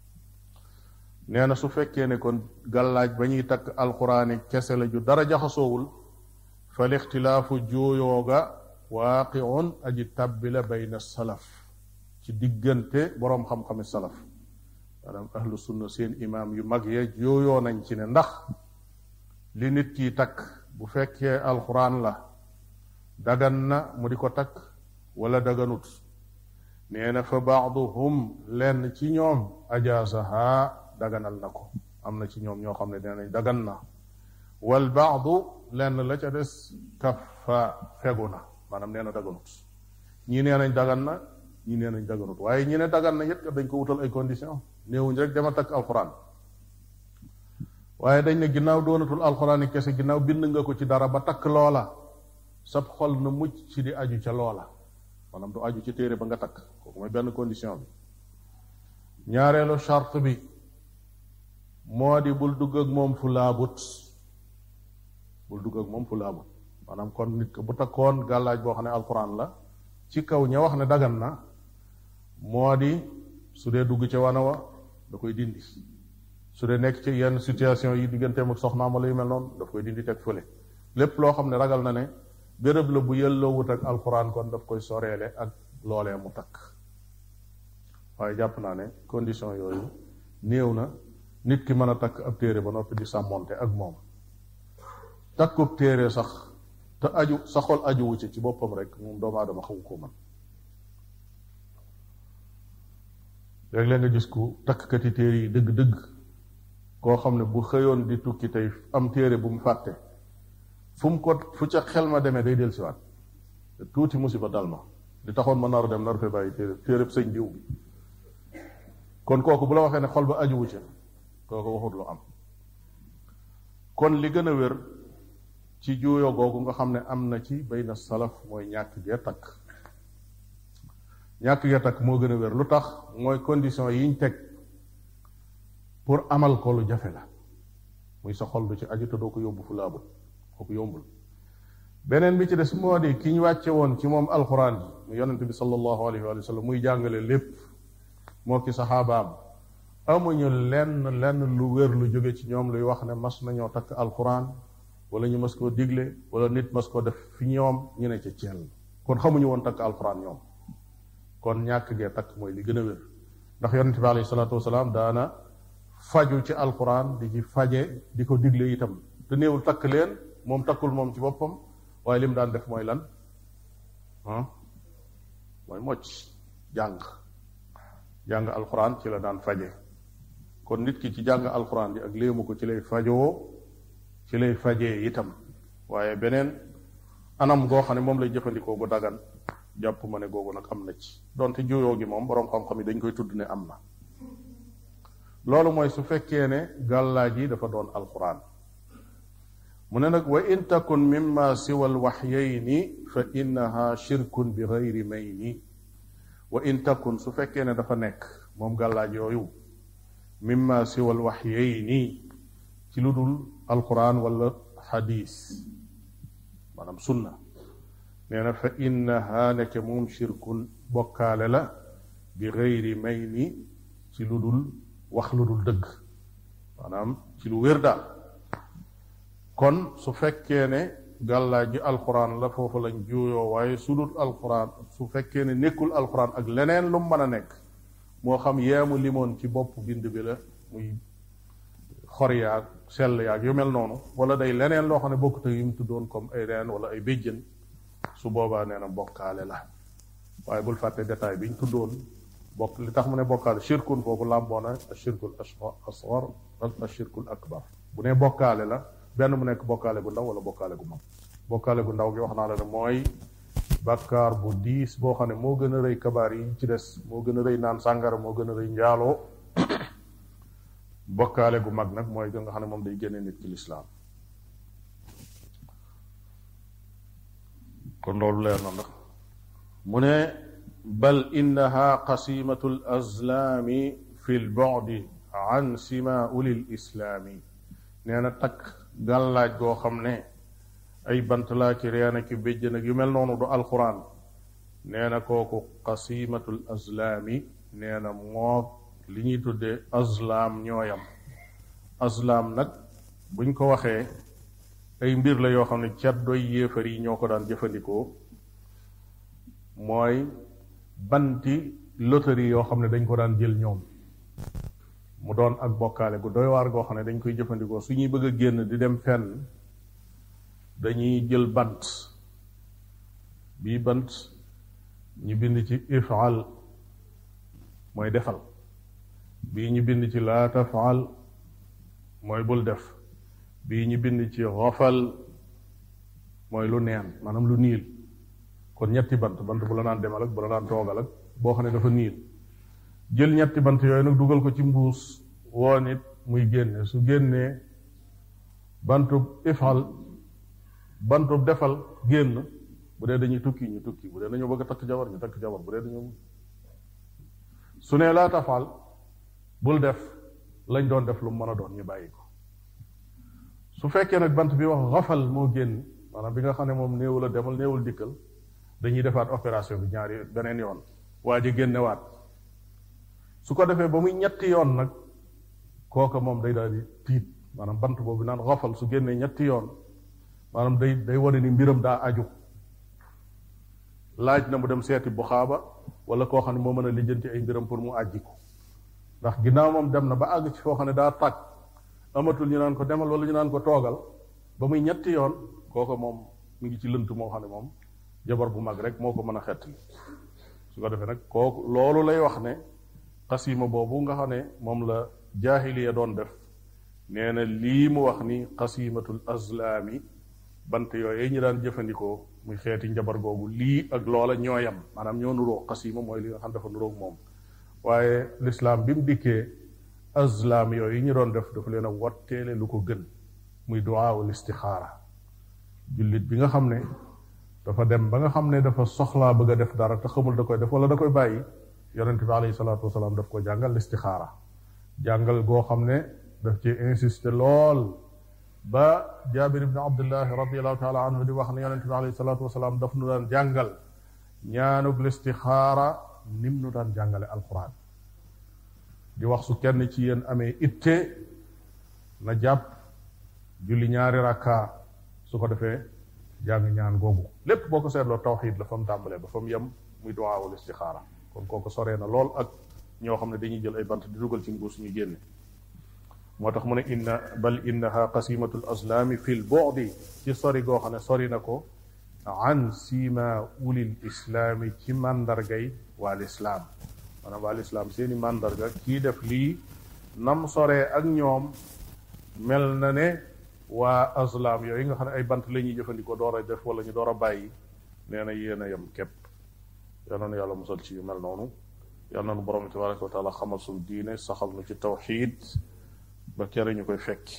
nee na su fekkee ne kon gàllaaj ba ñuy takk alquran yi kese la ju dara jaxasoowul fa lixtilaafu juuyooga waaqiun aji tabbi la bayna salaf ci diggante boroom xam-xami salaf maanaam ahlu sunna seen imaam yu mag ya jooyoo nañ ci ne ndax li nit ki takk bu fekkee alxuraan la dagan na mu di ko takk wala daganut nee na fa baaduhum lenn ci ñoom ajaasaha daganal na ko am na ci ñoom ñoo xam ne nee nañ dagan na wal baadu lenn la ca des kafa fegu na maanaam nee na daganut ñii nee nañ dagan na ñii nee nañ daganut waaye ñi ne dagan na it dañ ko wutal ay condition néewuñ rek dama takk alxuraan waaye dañ ne ginnaaw doonatul alxuraan yi kese ginnaaw bind nga ko ci dara ba takk loola sab xol na mucc ci di aju ca loola maanaam du aju ci téere ba nga takk kooku mooy benn condition bi ñaareelu charte bi moo di bul dugg ak moom fu laabut bul dugg ak moom fu laabut maanaam kon nit ko bu takkoon gàllaaj boo xam ne alxuraan la ci kaw ña wax ne dagan na moo di su dee dugg ca wana wa da koy dindi su dee nekk ci yenn situation yi digganteem ak soxnaam wala yu mel noonu daf koy dindi teg fële lépp loo xam ne ragal na ne béréb la bu yelloo wut ak alxuraan kon daf koy soreele ak loolee mu takk waaye jàpp naa ne condition yooyu néew na nit ki mën a takk ab téere ba noppi di sàmmonte ak moom takkub téere sax te aju sa xol aju wu ci ci boppam rek moom doomu aadama xamu ko man léeg-léeg nga gis ku takkati téere yi dëgg-dëgg koo xam ne bu xëyoon di tukki tey am téere bu mu fàtte fu mu ko fu ca xel ma demee day del siwaat tuuti musiba dal ma li taxoon ma nar dem nar fee bàyyi téere téere sëñ diw bi kon kooku bu la waxee ne xol ba aju wu ci kooku waxut lu am kon li gën a wér ci juuyoo googu nga xam ne am na ci bayna salaf mooy ñàkk gee takk ñàkk gee takk moo gën a wér lu tax mooy condition yiñ teg pour amal ko lu jafe la muy sa xol du ci aju te doo ko yóbbu fu laabut kooku yombul beneen bi ci des moo di ki ñu wàcce woon ci moom alxuraan ji mu yonente bi sallallahu alayhi wa sallam muy jàngale lépp moo ki saxaabaam amuñu lenn lenn lu wér lu jóge ci ñoom luy wax ne mas nañoo takk alxuraan wala ñu mas koo digle wala nit mas koo def fi ñoom ñu ne ca ceel kon xamuñu woon takk alxuraan ñoom kon ñàkk gee takk mooy li gën a wér ndax yonente bi alayhi salaatu wasalaam daana faju ci alquran di ci faje di ko digle itam te néewul takk leen moom takkul moom ci boppam waaye lim daan def mooy lan ah mooy mocc jàng jàng alquran ci la daan faje kon nit ki ci jàng alquran bi ak léemu ko ci lay fajoo ci lay fajee itam waaye beneen anam goo xam ne moom lay jëfandikoo bu dagan jàpp ma ne googu nag am na ci donte juyoo gi moom boroom xam-xam yi dañ koy tudd ne am na loolu mooy su fekkee ne gàllaaj yi dafa doon alquran mu ne nag wa in takun mimma siwa alwaxyayni fa innaha shirkun bi gayri mayni wa in takun su fekkee ne dafa nekk moom gàllaaj yooyu mimma siwa alwaxyayni ci lu dul alquran wala xadis maanaam sunna nee na fa innaha nekk moom shirkun bokkaale la bi gayri mayni ci lu dul wax lu dul dëgg maanaam ci lu wér daal kon su fekkee ne gàllaaj ji alquran la foofu lañ juuyoo waaye su dul alquran su fekkee ne nekkul alquran ak leneen lu mu mën a nekk moo xam yeemu limoon ci bopp bind bi la muy xor yaag sell yaag yu mel noonu wala day leneen loo xam ne bokkut ak yu mu tuddoon comme ay reen wala ay béjjën su boobaa nee na bokkaale la waaye bul fàtte détail bi ñu tuddoon bokk li tax mu ne bokkaale shirkun foofu làmboona ashirkul asgar ak ashirkul akbar bu ne bokkaale la benn mu nekk bokkaale gu ndaw wala bokkaale gu mag bokkaale gu ndaw gi wax naa la ne mooy bàkkaar bu diis boo xam ne moo gën a rëy kabaar yi ci des moo gën a rëy naan sàngara moo gën a rëy njaaloo bokkaale gu mag nag mooy nga xam ne moom day génne nit ci lislaam kon loolu leer na ndax mu ne bal innaha qasimatu l azlaami fi l bodi an simauli l islaami nee na takk gàllaaj goo xam ne ay bant laa ci reen ak béjjën ak yu mel noonu du alquran nee na kooku qasimatul azlaami nee na moo li ñuy tuddee azlaam ñooyam azlaam nag buñ ko waxee ay mbir la yoo xam ne caddoy yéefar yi ñoo ko daan jëfandikoo mooy banti loterie yoo xam ne dañ ko daan jël ñoom mu doon ak bokkaale gu doy waar goo xam ne dañ koy jëfandikoo su ñuy bëgg a génn di dem fenn dañuy jël bant bii bant ñu bind ci ifal mooy defal bii ñu bind ci laa tafal mooy bul def bii ñu bind ci xofal mooy lu neen maanaam lu niil kon ñetti bant bant bu la naan demal ak bu la naan toogal ak boo xam ne dafa niil jël ñetti bant yooyu nag dugal ko ci mbuus woo nit muy génne su génnee bantub ifal bantub defal génn bu dee dañuy tukki ñu tukki bu dee dañoo bëgg a takk jabar ñu takk jabar bu dee dañoo su nee laa tafal bul def lañ doon def lu mu mën a doon ñu bàyyi ko su fekkee nag bant bi wax xafal moo génn maanaam bi nga xam ne moom néewul a demal néewul dikkal dañuy defaat opération bi ñaari beneen yoon waa ji génnewaat su ko defee ba muy ñetti yoon nag kooka moom day daal di tiit maanaam bant boobu naan xafal su génnee ñetti yoon maanaam day day wane ni mbiram daa aju laaj na mu dem seeti bu xaaba wala koo xam ne moo mën a lijjanti ay mbiram pour mu àjji ko ndax ginnaaw moom dem na ba àgg ci foo xam ne daa tàgg amatul ñu naan ko demal wala ñu naan ko toogal ba muy ñetti yoon kooka moom mu ngi ci lënt moo xam ne moom jabar bu mag rek moo ko mën a xettali su ko defee nag kooku loolu lay wax ne xasima boobu nga xam ne moom la jaahiliya doon def nee na lii mu wax ni xasimatul azlaami bant yooyu ñu daan jëfandikoo muy xeeti njabar googu lii ak loola ñooyam maanaam ñoo nuroog xasima mooy li nga xam dafa nuroog moom waaye lislaam bi mu dikkee azlaam yooyu ñu doon def dafa leen a watteele lu ko gën muy duwaawul istixaara jullit bi nga xam ne dafa dem ba nga xam ne dafa soxlaa bëgg a def dara te xamul da koy def wala da koy bàyyi yonente bi alayhi salaatu wasalaam daf ko jàngal istixaara jàngal goo xam ne daf ci insister lool ba jaabir ibni abdullahi radiallahu taala anhu di wax ne yonente bi alayhi salaatu wasalaam daf nu daan jàngal ñaanug listixaara nim nu daan jàngale alquran di wax su kenn ci yéen amee itte na jàpp julli ñaari rakka su ko defee jàng ñaan googu lépp boo ko seetloo tawxid la fa mu tàmbalee ba fa mu yem muy duwaawul istixaara kon kooku soree na lool ak ñoo xam ne dañuy jël ay bant di dugal ci mbuus ñu génne moo tax mu ne inna bal innaha qasimatul aslaami fi l bu'di ci sori goo xam ne sori na ko an sima ulil islaami ci màndargay waa lislaam maanaam waa lislaam seeni màndarga kii def lii nam soree ak ñoom mel na ne waa aslaam yooyu nga xam ne ay bant la ñuy jëfandikoo door a def wala ñu door a bàyyi nee na yéen a yem képp yal na nu yàlla musal ci yu mel noonu yal na nu borom tabaraka wa taala xamal suñu diine saxal nu ci tawxiid ba kere ñu koy fekki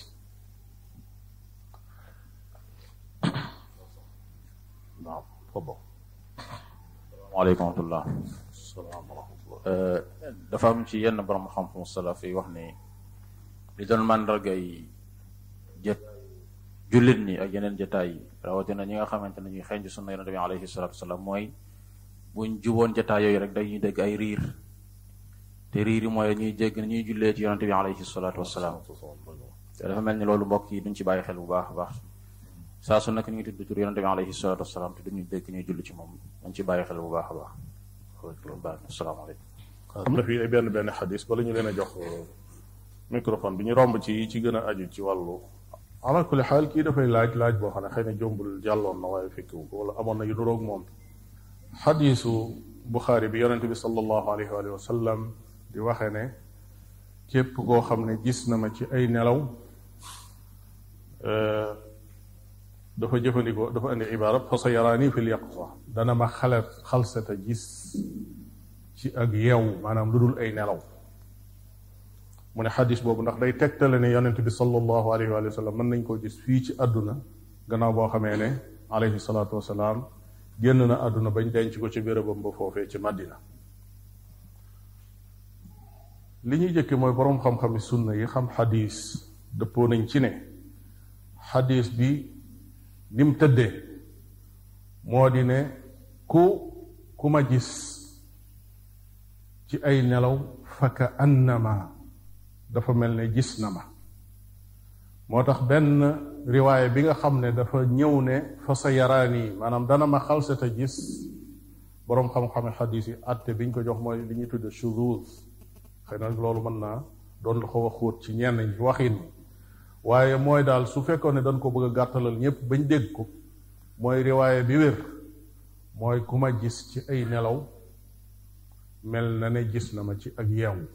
naam fabo waaleykum wa rahmatullah salaam wa rahmatullah dafa am ci yenn borom xam-xam salaf yi wax ni li doon màndargay jët jullit ñi ak yeneen jataay yi rawatina ñi nga xamante ne ñuy xeeñ ci sunna yonente bi alayhi salatu wasalaam mooy buñ juboon jataay yooyu rek dañuy dégg ay riir te riir yi mooy ñuy jégg ñuy jullee ci yonente bi alayhi salatu wasalaam te dafa mel ni loolu mbokk yi duñ ci bàyyi xel bu baax a baax saa su nekk ñu ngi tudd tur yonente bi alayhi salatu wasalaam te duñu dégg ñuy julli ci moom dañ ci bàyyi xel bu baax a baax loolu baax na asalaamaaleykum am na fii ay benn benn xadis bala ñu leen a jox microphone bi ñu romb ci yi ci gën a aju ci wàllu ala kulli xaal kii dafay laaj laaj boo xam ne xëy na jombul jàlloon na waaye fekkiwu ko wala amoon na yu duroog moom xadisu buxaari bi yonente bi sallallahu alayhi wa sallam di waxe ne képp koo xam ne gis na ma ci ay nelaw dafa jëfandikoo dafa indi ibaara fa sa yaraani fil yaqza dana ma xale xalseta gis ci ak yeew maanaam lu dul ay nelaw mu ne xadis boobu ndax day tegtale ne yonent bi sallallahu alayhi wa sallam mën nañ koo gis fii ci àdduna gannaaw boo xamee ne alayhi salaatu wasalaam génn na àdduna bañ denc ko ci bérébam ba foofee ci Madina li ñuy jëkke mooy boroom xam-xami sunna yi xam xadis dëppoo nañ ci ne xadis bi ni mu tëddee moo di ne ku ku ma gis ci ay nelaw faka annama dafa mel ne gis na ma moo tax benn riwaaya bi nga xam ne dafa ñëw ne fa sa yaraani maanaam dana ma xalsata gis boroom xam-xame xadis yi atte biñ ko jox mooy li ñuy tudde shuzuz xëy na loolu mën naa doon la xaw a xóot ci ñenn ñi waxin waaye mooy daal su fekkoon ne dañ ko bëgg a gàttalal ñépp bañ dégg ko mooy riwaaya bi wér mooy ku ma gis ci ay nelaw mel na ne gis na ma ci ak yeewu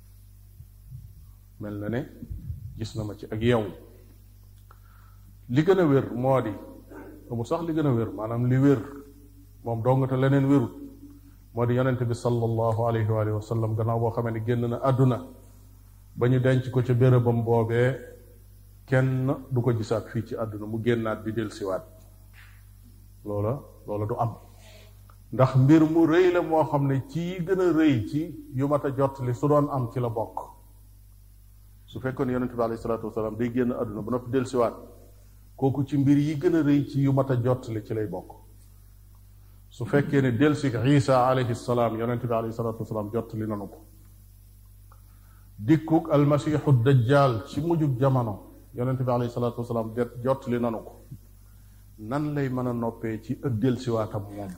mel na ne gis na ma ci ak yeewu li gën a wér moo di amu sax li gën a wér maanaam li wér moom dong te leneen wérut moo di yonente bi sallallahu alayhi wa sallam gannaaw boo xamee ne génn na àdduna ba ñu denc ko ca bérébam boobee kenn du ko gisaat fii ci àdduna mu génnaat di del siwaat loola loola du am ndax mbir mu rëy la moo xam ne ci yi gën a rëy ci yu mat a jot li su doon am ci la bokk su fekkoon yonente bi alayhi salaatu wasalaam day génn àdduna ba noppi del siwaat kooku ci mbir yi gën a rëy ci yu mat a jot li ci lay bokk su fekkee ne del si isa alayhi salaam yonente bi alayhi salaatu wasalaam jot li nanu ko dikkuk almasiixu dajjal ci mujjug jamono yonente bi alayhi salaatu wasalaam det jot li nanu ko nan lay mën a noppee ci ak delsiwaatam moom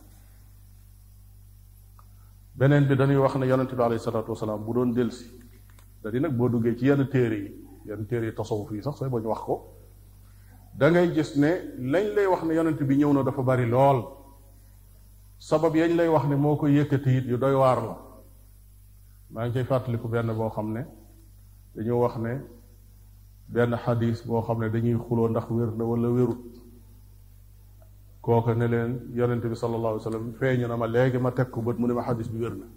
beneen bi dañuy wax ne yonente bi alayhi salaatu wasalaam bu doon delsi da di nag boo duggee ci yenn téere yi yenn téere yi tasawuf yi sax say ba ñu wax ko da ngay gis ne lañ lay wax ne yonente bi ñëw na dafa bari lool sabab yañ lay wax ne moo ko yëkkati it yu doy waar la maa ngi cay fàttaliku benn boo xam ne dañoo wax ne benn xadis boo xam ne dañuy xuloo ndax wér na wala wérut kooka ne leen yonente bi sallallahu alayhi wa sallam feeñu na ma léegi ma teg ko bët mu ne ma xadis bi wér na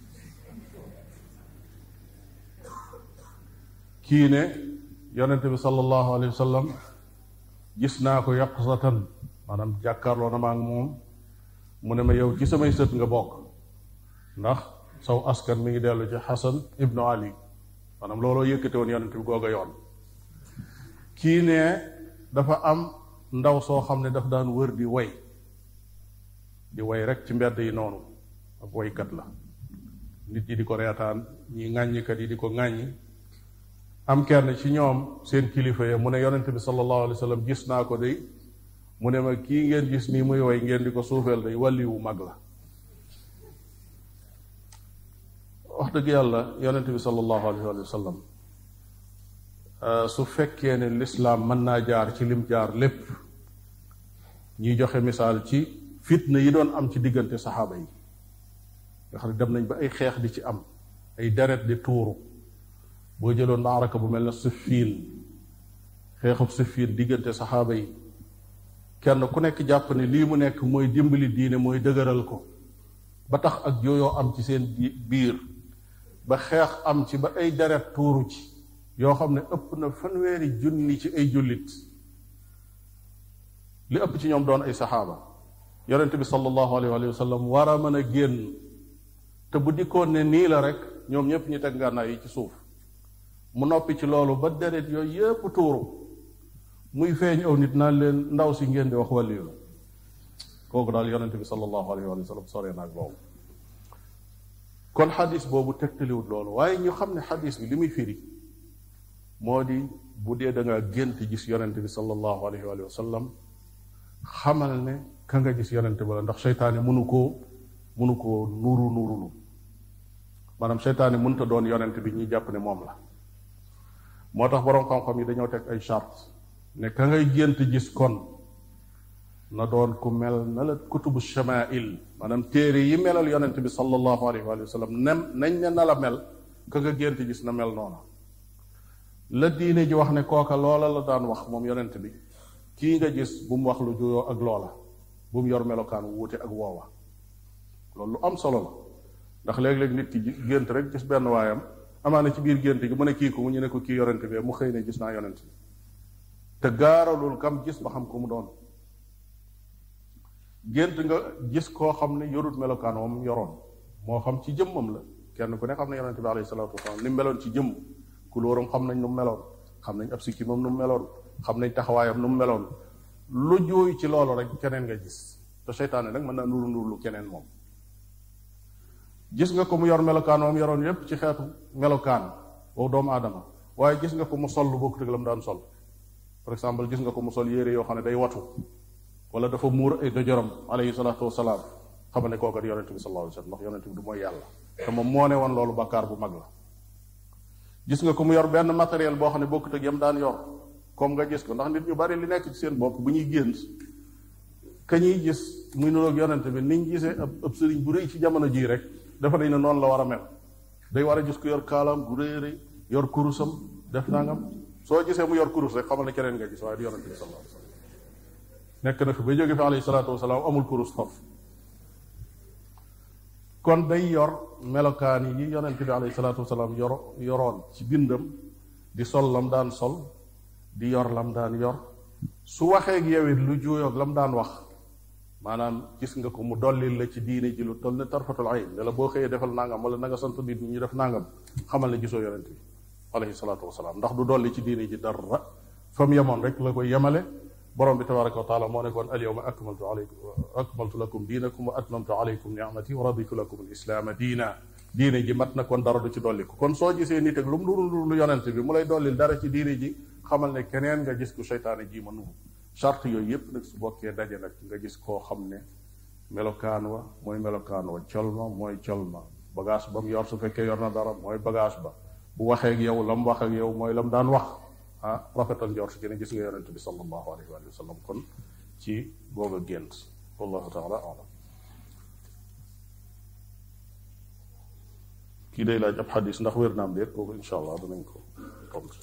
kii ne yonente bi sallallahu alayhi wa sallam gis naa ko yaqsatan maanaam jàkkaarloo na maa ngi moom mu ne ma yow ci samay sët nga bokk ndax saw askan mi ngi dellu ci xasan ibnu ali maanaam looloo yëkkate woon yonente bi googa yoon kii ne dafa am ndaw soo xam ne daf daan wër di way di way rek ci mbedd yi noonu ak waykat la nit ñi di ko reetaan ñi ŋàññikat yi di ko ŋàññi am kenn ci ñoom seen kilifa ya mu ne yonente bi sallallahu alayhi wa sallam gis naa ko day mu ne ma kii ngeen gis nii muy way ngeen di ko suufeel day wàlli wu mag la wax dëgg yàlla yonent bi sallallahu alayhi wa sallam su fekkee ne lislaam mën naa jaar ci lim jaar lépp ñuy joxe misaal ci fitna yi doon am ci diggante saxaaba yi nga xam ne dem nañ ba ay xeex di ci am ay deret di tuuru boo jëloon maaraka bu mel ne Siffiin xeexub Siffiin diggante saxaaba yi kenn ku nekk jàpp ne lii mu nekk mooy dimbali diine mooy dëgëral ko ba tax ak jooyoo am ci seen biir ba xeex am ci ba ay deret tuuru ci yoo xam ne ëpp na fanweeri junni ci ay jullit li ëpp ci ñoom doon ay saxaaba yonente bi sallallahu alayhi wa sallam war a mën a génn te bu dikkoon ne nii la rek ñoom ñëpp ñu teg ngànnaay yi ci suuf mu noppi ci loolu ba deret yooyu yépp tuuru muy feeñ aw nit naan leen ndaw si ngeen di wax wàllu la kooku daal yonente bi sallallahu alayhi wa sallam sore naag loolu kon xadis boobu tegtaliwut loolu waaye ñu xam ne xadis bi li muy firi moo di bu dee da nga gént gis yonente bi sallallahu alayhi wa sallam xamal ne ka nga gis yonente ba la ndax seytaane mënu koo mënu koo nuuru nuurulu maanaam seytaane mënta doon yonente bi ñuy jàpp ne moom la moo tax boroom xam-xam yi dañoo teg ay charte ne ka ngay gént gis kon na doon ku mel na la kutubu shamail maanaam téere yi melal yonente bi sallallahu alayhi wa sallam nem nañ ne na la mel ka nga gént gis na mel noona la diine ji wax ne kooka loola la daan wax moom yonent bi kii nga gis bu mu wax lu juyoo ak loola bu mu yor melokaan wuute ak woowa loolu lu am solo la ndax léeg-léeg nit ki gént rek gis benn waayam amaana ci biir gént gi mu ne kii ko mu ñu ne ko kii yonent bi mu xëy ne gis naa yonent bi te gaaralul kam gis ba xam ko mu doon gént nga gis koo xam ne yorut melokaan moom yoroon moo xam ci jëmmam la kenn ku ne xam ne yonent bi alayhi salaatu wasalaam ni mu meloon ci jëmm kulóoram xam nañ nu mu meloon xam nañ ab sikki moom nu mu meloon xam nañ taxawaayam nu mu meloon lu jooy ci loolu rek keneen nga gis te seytaane nag mën naa nuru nuru lu keneen moom gis nga ko mu yor melokaan moom yoroon yépp ci xeetu melokaan wow doomu aadama waaye gis nga ko mu sol lu bokkut ak la mu daan sol par exemple gis nga ko mu sol yére yoo xam ne day watu wala dafa muur ay dojoram alayhi salaatu wasalaam xam ne kookat yonente bi sallallahu alayhi wasallam ndax yonente bi du mooy yàlla te moom moo ne woon loolu bakkaar bu mag la gis nga ko mu yor benn matériel boo xam ne bokkut ak yam daan yor comme nga gis ko ndax nit ñu bari li nekk ci seen bopp bu ñuy gént ka ñuy gis muy nuroog yonente bi niñ gisee ab ab sëriñ bu rëy ci jamono jii rek dafa nañ ne noonu la war a mel day war a gis ko yor kaalaam gu rëy rëy yor kurusam def nangam soo gisee mu yor kurus rek xamal ne keneen nga gis waaye du yonente bi sallallahu alayhi wasallam nekk na fi ba jóge fi alayhi salaatu wasalaam amul kurus foofu kon day yor melokaan yi yonent bi alayhi salaatu wasalaam yor yoroon ci bindam di sol lam daan sol di yor lam daan yor su waxee ak yow it lu juuyoog lam daan wax maanaam gis nga ko mu dollil la ci diine ji lu toll ne tarfatul ayn ne la boo xëyee defal nangam wala na nga sant nit ñi ñu def nangam xamal ne gisoo yonent bi alayhi salaatu wasalaam ndax du dolli ci diine ji dara fa mu yemoon rek la koy yemale borom bi tabaraka wa taala moo nekkoon al yawma akmaltu alaykum akmaltu lakum diinakum wa atmamtu alaykum ni'mati wa raditu lakum al islaama diina diine ji mat na kon dara du ci dolli ko kon soo gisee nit ak lu mu nuru lu yonent bi mu lay dollil dara ci diine ji xamal ne keneen nga gis ku seytaane ji ma nuru charte yooyu yépp nag su bokkee daje nag nga gis koo xam ne melokaan wa mooy melokaan wa col ma mooy col ma bagage ba mu yor su fekkee yor na dara mooy bagage ba bu waxee ak yow la mu wax ak yow mooy la mu daan wax ah rafetal njort ci ne gis nga yonent bi sallallahu alayhi wa sallam kon ci googa gént wallahu taala alam kii day laaj ab xadis ndax wér naam déet kooku insha allah danañ ko tontu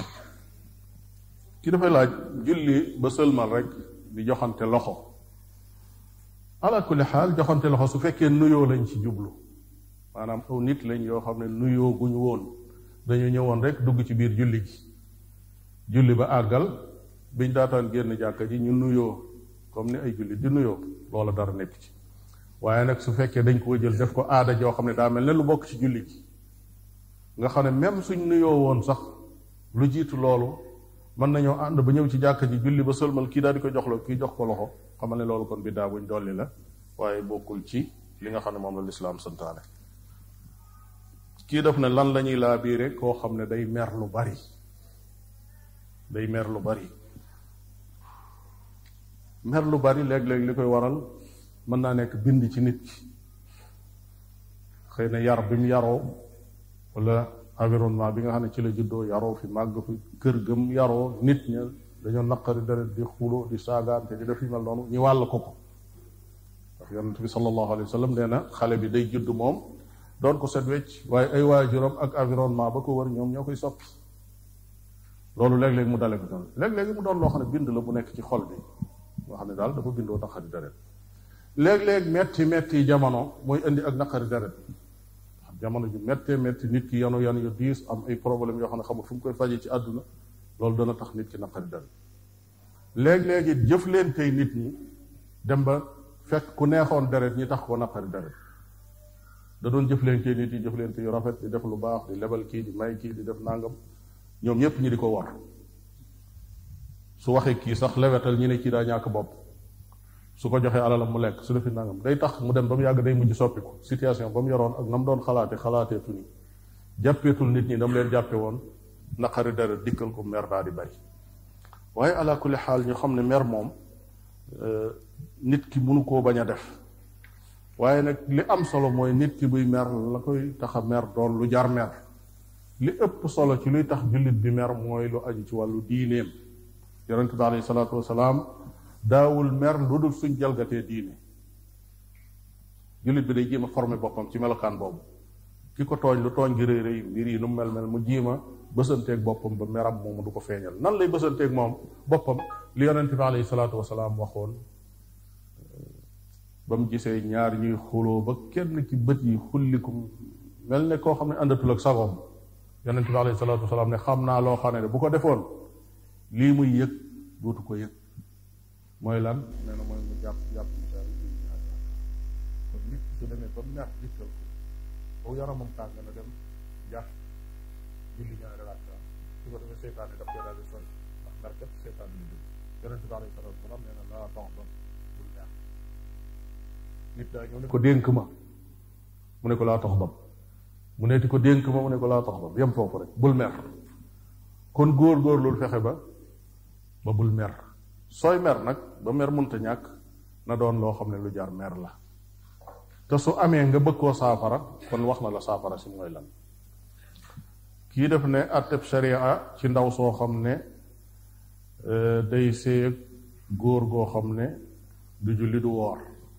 kii dafay laaj julli ba sëlmal rek di joxante loxo ala kulli xaal joxante loxo su fekkee nuyoo lañ ci jublu maanaam aw nit lañ yoo xam ne nuyoo guñu woon dañu ñëwoon rek dugg ci biir julli gi julli ba àggal biñ daataan génn jàkka ji ñu nuyoo comme ni ay julli di nuyoo loola dara nekk ci waaye nag su fekkee dañ koo jël def ko aada joo xam ne daa mel ne lu bokk ci julli gi nga xam ne même suñ nuyoo woon sax lu jiitu loolu mën nañoo ànd ba ñëw ci jàkka ji julli ba sëlmal kii daal di ko jox la kii jox ko loxo xamal ne loolu kon biddaa buñ dolli la waaye bokkul ci li nga xam ne moom la lislaam santaane kii def ne lan la ñuy laa biire koo xam ne day mer lu bari day mer lu bari mer lu bari léeg-léeg li koy waral mën naa nekk bind ci nit ki xëy na yar bi mu yaroo wala environnement bi nga xam ne ci la juddoo yaroo fi màgg fi kër gëm yaroo nit ña dañoo naqari deret di xulo di saagaante di def yu mel noonu ñu wàll ko ko ndax yonent bi sallallahu alayhi wa sallam nee na xale bi day judd moom doon ko set wecc waaye ay waajuram ak environnement ba ko wër ñoom ñoo koy soppi loolu léeg-léeg mu dale ko doon léeg-léeg mu doon loo xam ne bind la bu nekk ci xol bi nga xam ne daal dafa bindoo naqari deret léeg-léeg metti metti jamono mooy indi ak naqari deret jamono ju méttee métti nit ki yanu yan yu diis am ay problème yoo xam ne xamul fu mu koy faje ci àdduna loolu dana tax nit ki naqari deret léeg-léeg it jëf leen tey nit ñi dem ba fekk ku neexoon deret ñi tax ko naqari deret da doon jëf leen tey nit yi jëf leen tey yu rafet di def lu baax di lebal kii di may kii di def nangam ñoom ñëpp ñi di ko war su waxee kii sax lewetal ñi ne kii daa ñàkk bopp su ko joxee alalam mu lekk su defi nangam day tax mu dem ba mu yàgg day mujj soppiku situation ba mu yoroon ak na mu doon xalaate xalaateetu ni jàppeetul nit ñi dam leen jàppe woon naqari dara dikkal ko mer daa di bari waaye ala kulli xaal ñu xam ne mer moom nit ki mënu koo bañ a def waaye nag li am solo mooy nit ki buy mer la koy tax a mer doon lu jar mer li ëpp solo ci luy tax jullit bi mer mooy lu aju ci wàllu diineem yonente bi alayhi salaatu wasalaam daawul mer lu dul suñ jalgatee diine jullit bi day jéem a formé boppam ci melokaan boobu ki ko tooñ lu tooñ gi rëy rëy mbir yi nu mu mel mel mu jiima bësanteeg boppam ba meram moomu du ko feeñal nan lay bësanteeg moom boppam li yonente bi alayhi salaatu wasalaam waxoon ba mu gisee ñaar ñuy xuloo ba kenn ci bët yi xullikum mel ne koo xam ne àndatul ak sagoom yonente bi alayhi salaatu wasalaam ne xam naa loo xam ne bu ko defoon lii muy yëg dootu ko yëg mooy lan nee na mooy mu jàpp jàpp ñaar ñaar kon nit su demee ba mer dikkal ko boo yaramam tàng na dem jàpp julli ñaari rakka su ko defee seytaane daf koy daal di sori ndax mer kat seytaane li dugg yonente bi alayhi salaatu wasalaam nee na laa tax ba bul mer nit daa ñëw ne ko dénk ma mu ne ko laa tax dam mu neeti ko dénk ma mu ne ko laa tax dam yem foofu rek bul mer kon góor-góor loolu fexe ba ba bul mer sooy mer nag ba mer munta ñàkk na doon loo xam ne lu jar mer la te su amee nga bëgg koo saafara kon wax na la saafara si mooy lan kii def ne atteb sharia ci ndaw soo xam ne day séeg góor goo xam ne du julli du woor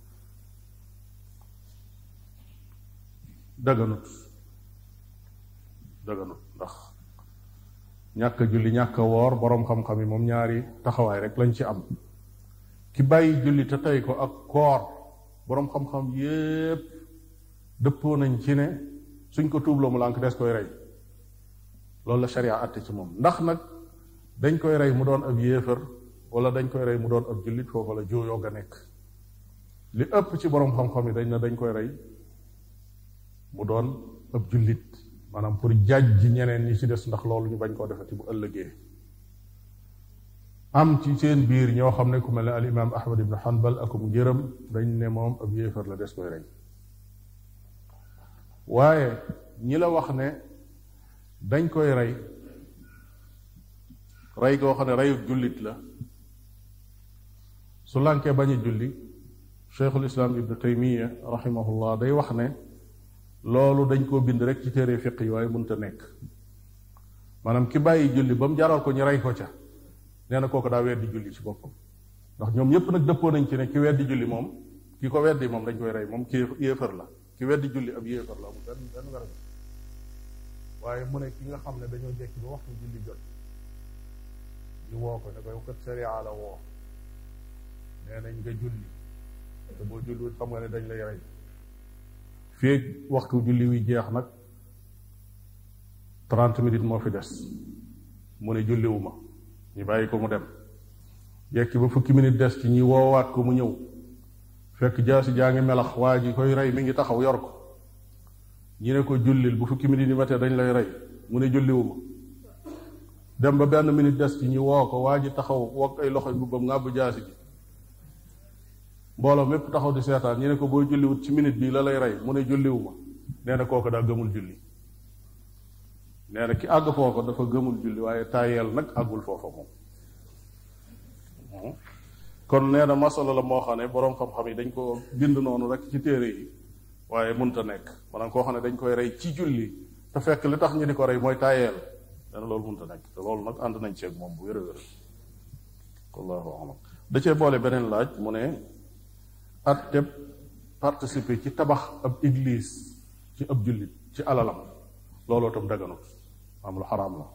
daganut daganut ndax ñàkk a julli ñàkk a woor boroom xam-xam yi moom ñaari taxawaay rek lañ ci am ki bàyyi julli te tey ko ak koor boroom xam-xam yépp dëppoo nañ ci ne suñ ko tuubloo mu lànk des koy rey loolu la sharia àtte ci moom ndax nag dañ koy rey mu doon ab yéefar wala dañ koy rey mu doon ab jullit foofu la jooyoo ga nekk li ëpp ci boroom xam-xam yi dañ na dañ koy rey mu doon ab jullit maanaam pour jaaj ji ñeneen ñi ci des ndax loolu ñu bañ koo defati bu ëllëgee am ci seen biir ñoo xam ne ku mel ne al imam ahmad ibn hanbal akum njëram dañ ne moom ab yéefar la des koy rey waaye ñi la wax ne dañ koy rey rey goo xam ne reyu jullit la su lànkee bañ a julli cheikhul islam ibnu taymiya rahimahullah day wax ne loolu dañ koo bind rek ci téere fiq yi waaye mënta nekk maanaam ki bàyyi julli ba mu jaral ko ñu rey ko ca nee na kooku daa weddi julli ci boppam ndax ñoom ñëpp nag dëppoo nañ ci ne ki weddi julli moom ki ko weddi moom dañ koy rey moom ki yéefar la ki weddi julli ab yéefar la amul benn benn werante waaye mu ne ki nga xam ne dañoo jekki ba waxtu julli jot ñu woo ko ne ko yow kat sharia la woo nee nañ nga julli te boo julliwut xam nga ne dañ lay rey fii waxtu julli wi jeex nag trente minutes moo fi des mu ne julliwuma ñu bàyyi ko mu dem jekki ba fukki minutes des ci ñi woowaat ko mu ñëw fekk jaasi jaa ngi melax waa ji koy rey mi ngi taxaw yor ko ñi ne ko jullil bu fukki minutes yi matee dañ lay rey mu ne julliwuma dem ba benn minute des ci ñi woo ko waa ji taxaw wokk ay loxo mbubbam ngàbb jaasi ji mbooloo mépp taxaw di seetaan ñu ne ko booy julliwut ci minute bii la lay rey mu ne julliwuma nee na kooku daa gëmul julli nee na ki àgg foofa dafa gëmul julli waaye tàyyeel nag àggul foofa moom kon nee na masala la moo xam ne boroom xam-xam yi dañ ko bind noonu rek ci téere yi waaye munta nekk maanaam koo xam ne dañ koy rey ci julli te fekk li tax ñu di ko rey mooy tayeel dana loolu mënta nekk te loolu nag ànd nañ ceeg moom bu wér a wér wallahu alam da cee boole beneen laaj mu ne atteb participer ci tabax ab église ci ab jullit ci alalam looloo tam daganut am lu xaraam la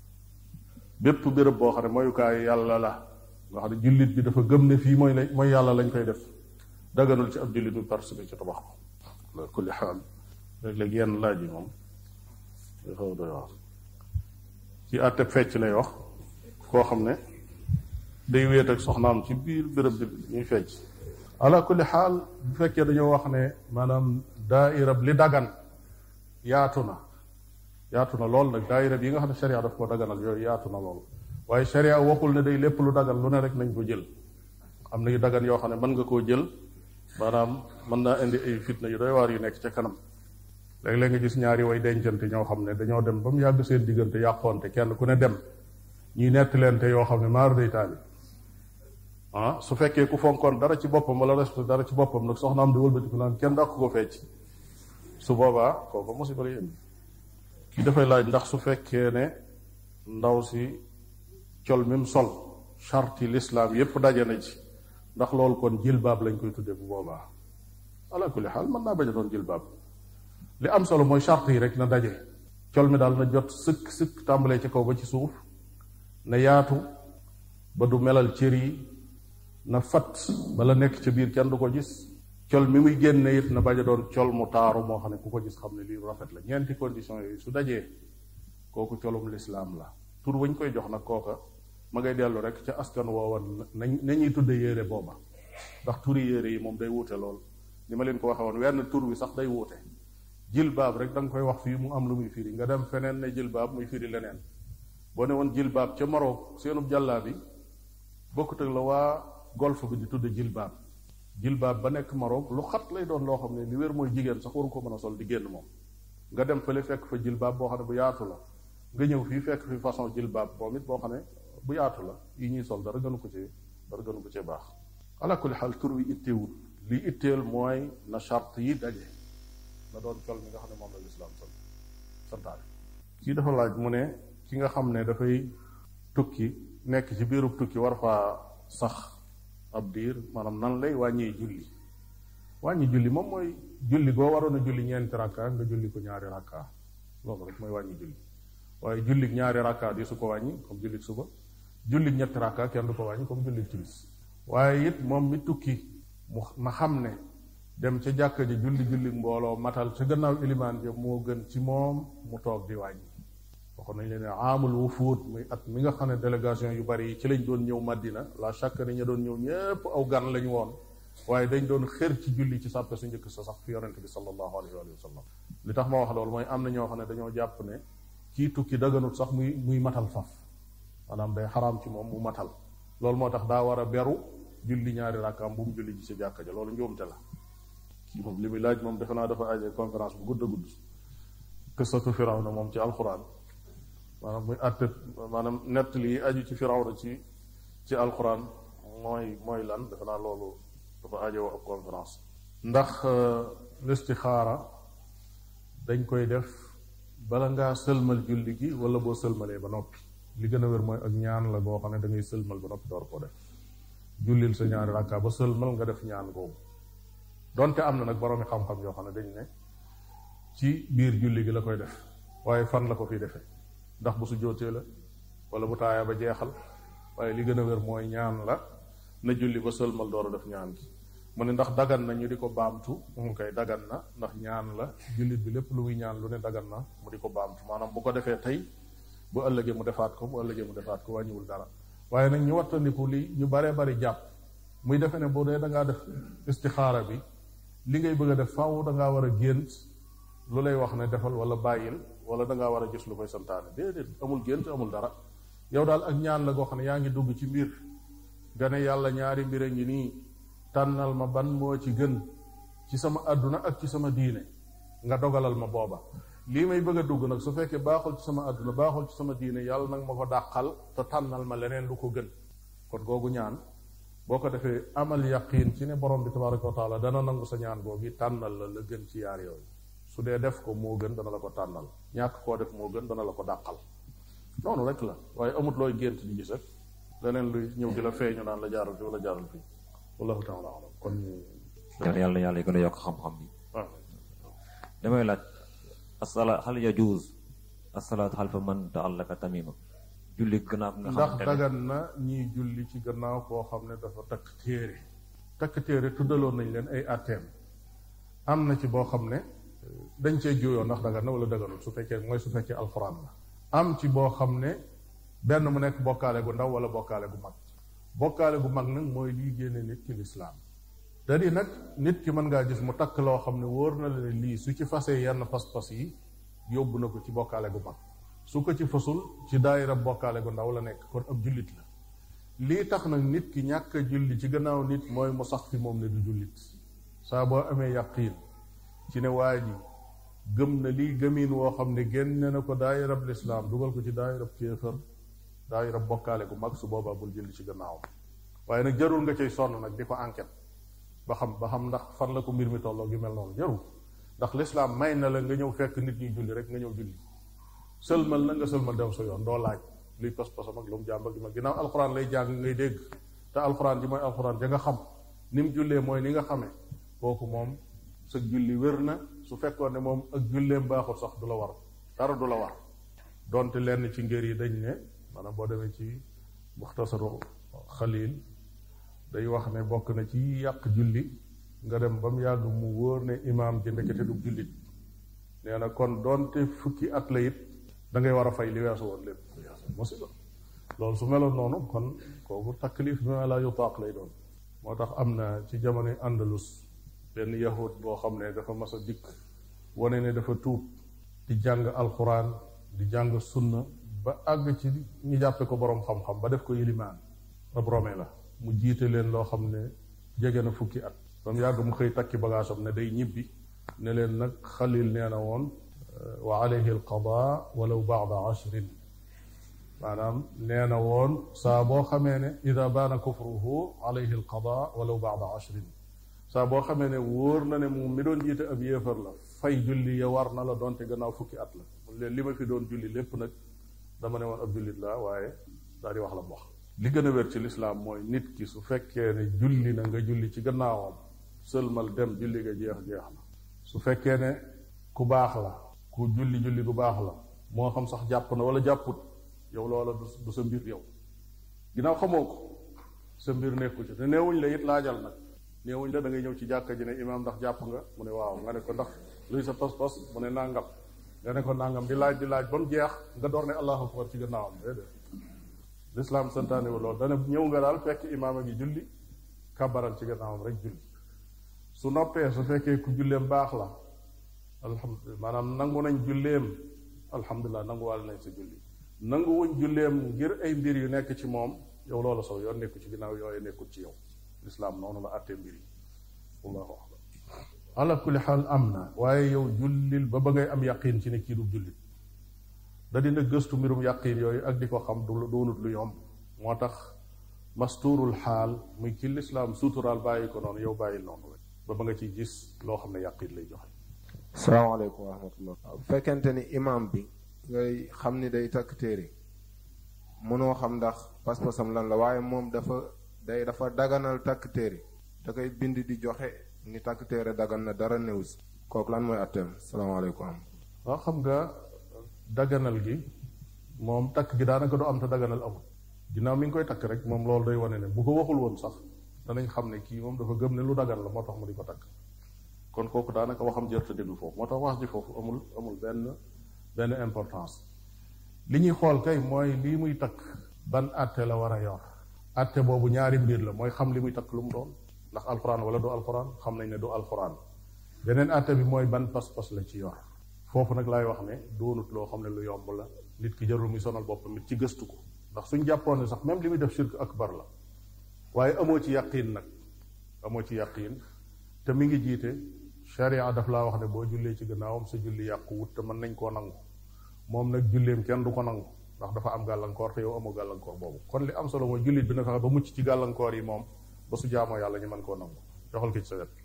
bépp béréb boo xam ne moyukaayu yàlla la nga xam ne jullit bi dafa gëm ne fii mooy la mooy yàlla lañ koy def daganul ci ab jullit bi participer ci tabax ko la kulli xaal léeg-léeg yenn laaj yi moom day xaw doy wax ci àtteb fecc lay wax koo xam ne day wéet ak soxnaam ci biir béréb bi ñuy fecc ala kulli xaal bu fekkee dañoo wax ne maanaam daairab li dagan yaatu na yaatu na lool nag daairab yi nga xam ne sharia daf ko daganal yooyu yaatu na lool waaye sharia waxul ne day lépp lu dagan lu ne rek nañ ko jël am na yu dagan yoo xam ne mën nga koo jël maanaam mën naa indi ay fitna yu doy waar yu nekk ca kanam léeg-léeg nga gis ñaari way dencante ñoo xam ne dañoo dem ba mu yàgg seen diggante yàqoonte kenn ku ne dem ñuy nettaleente yoo xam ne maar day taali ah su fekkee ku fonkoon dara ci boppam wala respecté dara ci boppam nag soxnaam di wëlbatiku naan kenn dàq ko fecc su boobaa kooku musiba lay indi kii dafay laaj ndax su fekkee ne ndaw si col mim sol charti l'islam yépp daje na ci ndax loolu kon jilbaab lañ koy tuddee bu boobaa ala kulli xaal mën naa bañ a doon jilbaab li am solo mooy charte yi rek na daje col mi daal na jot sëkk sëkk tàmbalee ci kaw ba ci suuf na yaatu ba du melal cër yi na fat bala nekk ca biir kenn du ko gis col mi muy génne it na bañ a doon col mu taaru moo xam ne ku ko gis xam ne lii rafet la ñeenti condition yooyu su dajee kooku colum lislaam la tur wañ koy jox nag kooka ma ngay dellu rek ca askan woowan nañ nañuy tudde yére booba ndax turi yére yi moom day wuute lool ni ma leen ko waxee woon wenn tur wi sax day wuute jilbaab rek da nga koy wax fii mu am lu muy firi nga dem feneen ne jilbaab muy firi leneen boo ne woon jilbaab ca Maroc seenub jàllaa bi bokkut ak la waa golf bi di tudde jilbaab jilbaab ba nekk Maroc lu xat lay doon loo xam ne li wér mooy jigéen sax waru ko mën a sol di génn moom nga dem fële fekk fa jilbaab boo xam ne bu yaatu la nga ñëw fii fekk fi façon jilbaab moom it boo xam ne bu yaatu la yi ñuy sol dara gënu ko ci dara gënu ko cee baax ala kulli xaal tur wi itteewul li itteel mooy na charte yi daje na doon col mi nga xam ne moom la lislaam sol santaane kii dafa laaj mu ne ki nga xam ne dafay tukki nekk ci biirub tukki war faa sax ab diir maanaam nan lay wàññee julli wàññi julli moom mooy julli goo waroon a julli ñeenti rakka nga julli ko ñaari rakka loolu rek mooy wàññi julli waaye julli ñaari rakka di su ko wàññi comme julli suba julli ñetti rakka kenn du ko wàññi comme julli timis waaye it moom mi tukki mu ma xam ne dem ca jàkka ji julli julli mbooloo matal ca gannaaw ilimaan ja moo gën ci moom mu toog di wàññi waxoon nañ leen ne amul wufuut muy at mi nga xam ne délégation yu bari yi ci lañ doon ñëw Madina la chaque ne ña doon ñëw ñépp aw gan lañu woon waaye dañ doon xër ci julli ci sàppe su njëkk sa sax fi yonente bi sallallahu alayhi wa sallam li tax ma wax loolu mooy am na ñoo xam ne dañoo jàpp ne kii tukki daganut sax muy muy matal faf maanaam day xaraam ci moom mu matal loolu moo tax daa war a beru julli ñaari rakkaam bu mu julli ci sa jàkka ja loolu njuumte la kii moom li muy laaj moom defe naa dafa aje conférence bu gudd a gudd qissatu firawna moom ci alquran maanaam muy àtte maanaam nett lii aju ci firawna ci ci alquran mooy mooy lan defe naa loolu dafa ajowoo ab conférence ndax listixaara dañ koy def bala ngaa sëlmal julli gi wala boo sëlmalee ba noppi li gën a wér mooy ak ñaan la goo xam ne da ngay sëlmal ba noppi door koo def jullil sa ñaari rakka ba sëlmal nga def ñaan googu donte am na nag boroomi xam-xam yoo xam ne dañ ne ci biir julli gi la koy def waaye fan la ko fi defee ndax bu su jootee la wala bu taaya ba jeexal waaye li gën a wér mooy ñaan la na julli ba sëlmal door a def ñaan gi mu ne ndax dagan na ñu di ko baamtu mu koy dagan na ndax ñaan la jullit bi lépp lu muy ñaan lu ne dagan na mu di ko baamtu maanaam bu ko defee tey bu ëllëgee mu defaat ko bu ëllëgee mu defaat ko wàññiwul dara waaye nag ñu wattandiku li ñu baree bari jàpp muy defe ne boo dee da ngaa def istixaara bi li ngay bëgg a def faaw da ngaa war a gént lu lay wax ne defal wala bàyyil wala da ngaa war a gis lu koy santaane déedéet amul gént amul dara yow daal ak ñaan la goo xam ne yaa ngi dugg ci mbir nga ne yàlla ñaari mbir a ngi nii tànnal ma ban moo ci gën ci sama àdduna ak ci sama diine nga dogalal ma booba lii may bëgg a dugg nag su fekkee baaxul ci sama àdduna baaxul ci sama diine yàlla nag ma ko dàqal te tànnal ma leneen lu ko gën kon googu ñaan boo ko defee amal yaqiin ci ne borom bi tabaraka wa taala dana nangu sa ñaan googu tànnal la la gën ci yaar yooyu su dee def ko moo gën dana la ko tànnal ñàkk koo def moo gën dana la ko dàqal noonu rek la waaye amut looy gént di gis rek leneen luy ñëw di la feeñu naan la jaaral fi wala jaaral fi wallahu taala alam kon yàlla yàlla gën a yokk xam-xam bi waaw damay laaj asala hal yajuuz asalaatu xalfa man taallaka tamima julli gannaaw nga ndax xamante ne dagan na ñiy julli ci gannaaw koo xam ne dafa takk téere takk téere tuddaloon nañ leen ay atteem am na ci boo xam ne dañ cee juyoo ndax dagan na wala daganul su fekkee mooy su fekkee alxuraan la am ci boo xam ne benn mu nekk bokkaale gu ndaw wala bokkaale gu mag bokkaale gu mag nag mooy lii génne nit ci lislaam da di nag nit ki mën ngaa gis mu takk loo xam ne wóor na la ne lii su ci fasee yenn pas-pas yi yóbbu na ko ci bokkaale gu mag su ko ci fasul ci daayira bokkaale gu ndaw la nekk kon ab jullit la lii tax nag nit ki ñàkk a julli ci gannaaw nit mooy mu sax fi moom ne du jullit saa boo amee yaqiin ci ne waa ji gëm na lii gëmiin woo xam ne génne na ko daayirab lislaam dugal ko ci daayirab kéefër daayirab bokkaale gu mag su boobaa bul julli ci gannaawam waaye nag jarul nga cay sonn nag di ko enquête ba xam ba xam ndax fan la ko mbir mi tolloo gi mel noonu jarul ndax lislaam may na la nga ñëw fekk nit ñuy julli rek nga ñëw julli sëlmal na nga sëlmal dem sa yoon doo laaj luy pas-pasam ak lu mu jàmb ak ma ginnaaw alxuraan lay jàng ngay dégg te alxuraan ji mooy alxuraan ja nga xam ni mu jullee mooy ni nga xamee kooku moom sa julli wér na su fekkoon ne moom ak julleem baaxul sax du la war dara du la war donte lenn ci ngër yi dañ ne maanaam boo demee ci muxtasaru xalil day wax ne bokk na ci yàq julli nga dem ba mu yàgg mu wóor ne imaam ji ndekete du jullit nee na kon donte fukki at la it da ngay war a fay li weesu woon lépp musiba loolu su meloon noonu kon kooku taklif bi ma la yutaaq lay doon moo tax am na ci jamonoy andalus benn yahud boo xam ne dafa mas a dikk wane ne dafa tuub di jàng alquran di jàng sunna ba àgg ci ñu jàppe ko boroom xam-xam ba def ko yilimaan ab rome la mu jiite leen loo xam ne jege na fukki at ba mu yàgg mu xëy takki bagaasam ne day ñibbi ne leen nag xalil nee na woon wa alayhi alqada walaw baada ashrin maanaam nee na woon saa boo xamee ne ida baana kufruhu alayhi alqada walaw baada ashrin saa boo xamee ne wóor na ne moom mi doon jiite ab yéefar la fay julli ya war na la doonte gannaaw fukki at la mun leen li ma fi doon julli lépp nag dama ne woon ab jullit la waaye daal di wax la mu wax li gën a wér ci lislaam mooy nit ki su fekkee ne julli na nga julli ci gannaawam sëlmal dem julli nga jeex jeex na su fekkee ne ku baax la ku julli julli bu baax la moo xam sax jàpp na wala jàpput yow loola du sa mbir yow ginnaaw xamoo ko sa mbir nekku ci te neewuñ la it laajal nag neewuñ la da ngay ñëw ci jàkka ji ne imaam ndax jàpp nga mu ne waaw nga ne ko ndax luy sa pas-pas mu ne nangam nga ne ko nangam di laaj di laaj ba mu jeex nga door ne allahu akbar ci gannaawam déedéet lislaam santaane wu loolu dana ñëw nga daal fekk imaam a ngi julli kabaral ci gannaawam rek julli su noppee su fekkee ku julleem baax la alhamdulilah maanaam nangu nañ julleem alhamdulilah nanguwaale nañ sa julli nangu wuñ julleem ngir ay mbir yu nekk ci moom yow loolu saw yoon nekku ci ginnaaw yooyu nekkul ci yow lislaam noonu la àttee mbir yi wallahu alam ala kulli xaal am na waaye yow jullil ba ba ngay am yaqin ci ne kii du jullit da dina gëstu mbirum yaqin yooyu ak di ko xam du doonut lu yomb moo tax masturul xaal muy ki lislaam suturaal bàyyi ko noonu yow bàyyil noonu rek ba ba nga ciy gis loo xam ne yaqin lay joxe salaamaaleykum wa rahmatullah bu fekkente ni imam bi ngay xam ni day takk téere mënoo xam ndax pas-pasam lan la waaye moom dafa day dafa daganal takk téere da koy bind di joxe ni takk téere dagan na dara néew si kooku lan mooy atteem salaamaaleykum waaw xam nga daganal gi moom takk gi daanaka du am te daganal amul ginnaaw mi ngi koy takk rek moom loolu day wane ne bu ko waxul woon sax danañ xam ne kii moom dafa gëm ne lu dagan la moo tax mu di ko takk kon kooku daanaka waxam jërta déglu foofu moo tax wax ji foofu amul amul benn benn importance li ñuy xool kay mooy lii muy takk ban atte la war a yor atte boobu ñaari mbir la mooy xam li muy takk lu mu doon ndax alxuraan wala du alxuraan xam nañ ne du alxuraan beneen atte bi mooy ban pas-pas la ci yor foofu nag laay wax ne doonut loo xam ne lu yomb la nit ki jarul muy sonal boppam it ci gëstu ko ndax suñ jàppoon ne sax même li muy def shirk akbar la waaye amoo ci yaqiin nag amoo ci yaqiin te mi ngi jiite sharia daf laa wax ne boo jullee ci gannaawam sa julli yàqu wut te mën nañ koo nangu moom nag julleem kenn du ko nangu ndax dafa am gàllankoor te yow amoo gàllankoor boobu kon li am solo mooy jullit bi na fexe ba mucc ci gàllankoor yi moom ba su jaamoo yàlla ñu mën koo nangu joxal ko ci sa wet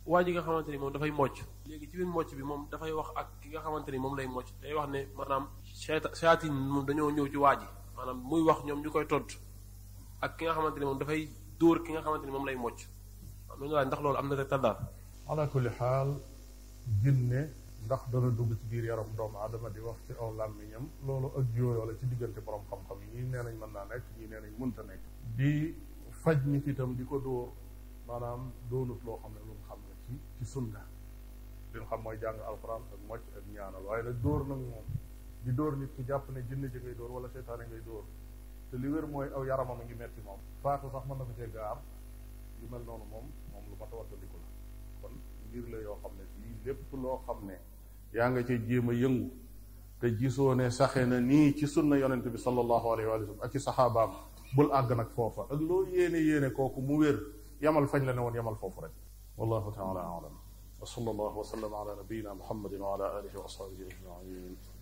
waa ji nga xamante ni moom dafay mocc léegi ci biir mocc bi moom dafay wax ak ki nga xamante ni moom lay mocc day wax ne maanaam seeta seyaatin moom dañoo ñëw ci waa ji maanaam muy wax ñoom ñu koy tont ak ki nga xamante ni moom dafay dóor ki nga xamante ni moom lay mocc am nañu laaj ndax loolu am na rek taddaar ala kulli xaal jinne ndax dana dugg ci biir yaram doomu aadama di wax ci aw làmmiñam loolu ak jooyoo la ci diggante borom xam-xam yi ñii nee nañ mën naa nekk ñii nee nañ mënta nekk di faj nit itam di ko dóor maanaam doonut loo xam ne lu mu xam ne ci ci sunna li xam mooy jàng alxuraan ak mocc ak ñaanal waaye nag dóor nag moom di dóor nit ki jàpp ne jinne ji ngay dóor wala seytaane ngay dóor te li wér mooy aw yaramam a ngi metti moom faatu sax mën na ko cee gaar yu mel noonu moom moom lu mat a wattandiku la kon mbir la yoo xam ne fii lépp loo xam ne yaa nga cee jéem a yëngu te gisoo ne saxe na nii ci sunna yonente bi sallallahu alayhi wa sallam ak ci saxaabaam bul àgg nag foofa ak loo yéene yéene kooku mu wér yamal fañ la ne woon yamal foofu rek wallahu taala alam wa sallallahu wa sallam ala nabiyina muhammadin wa ala alihi wa ashabihi ajmain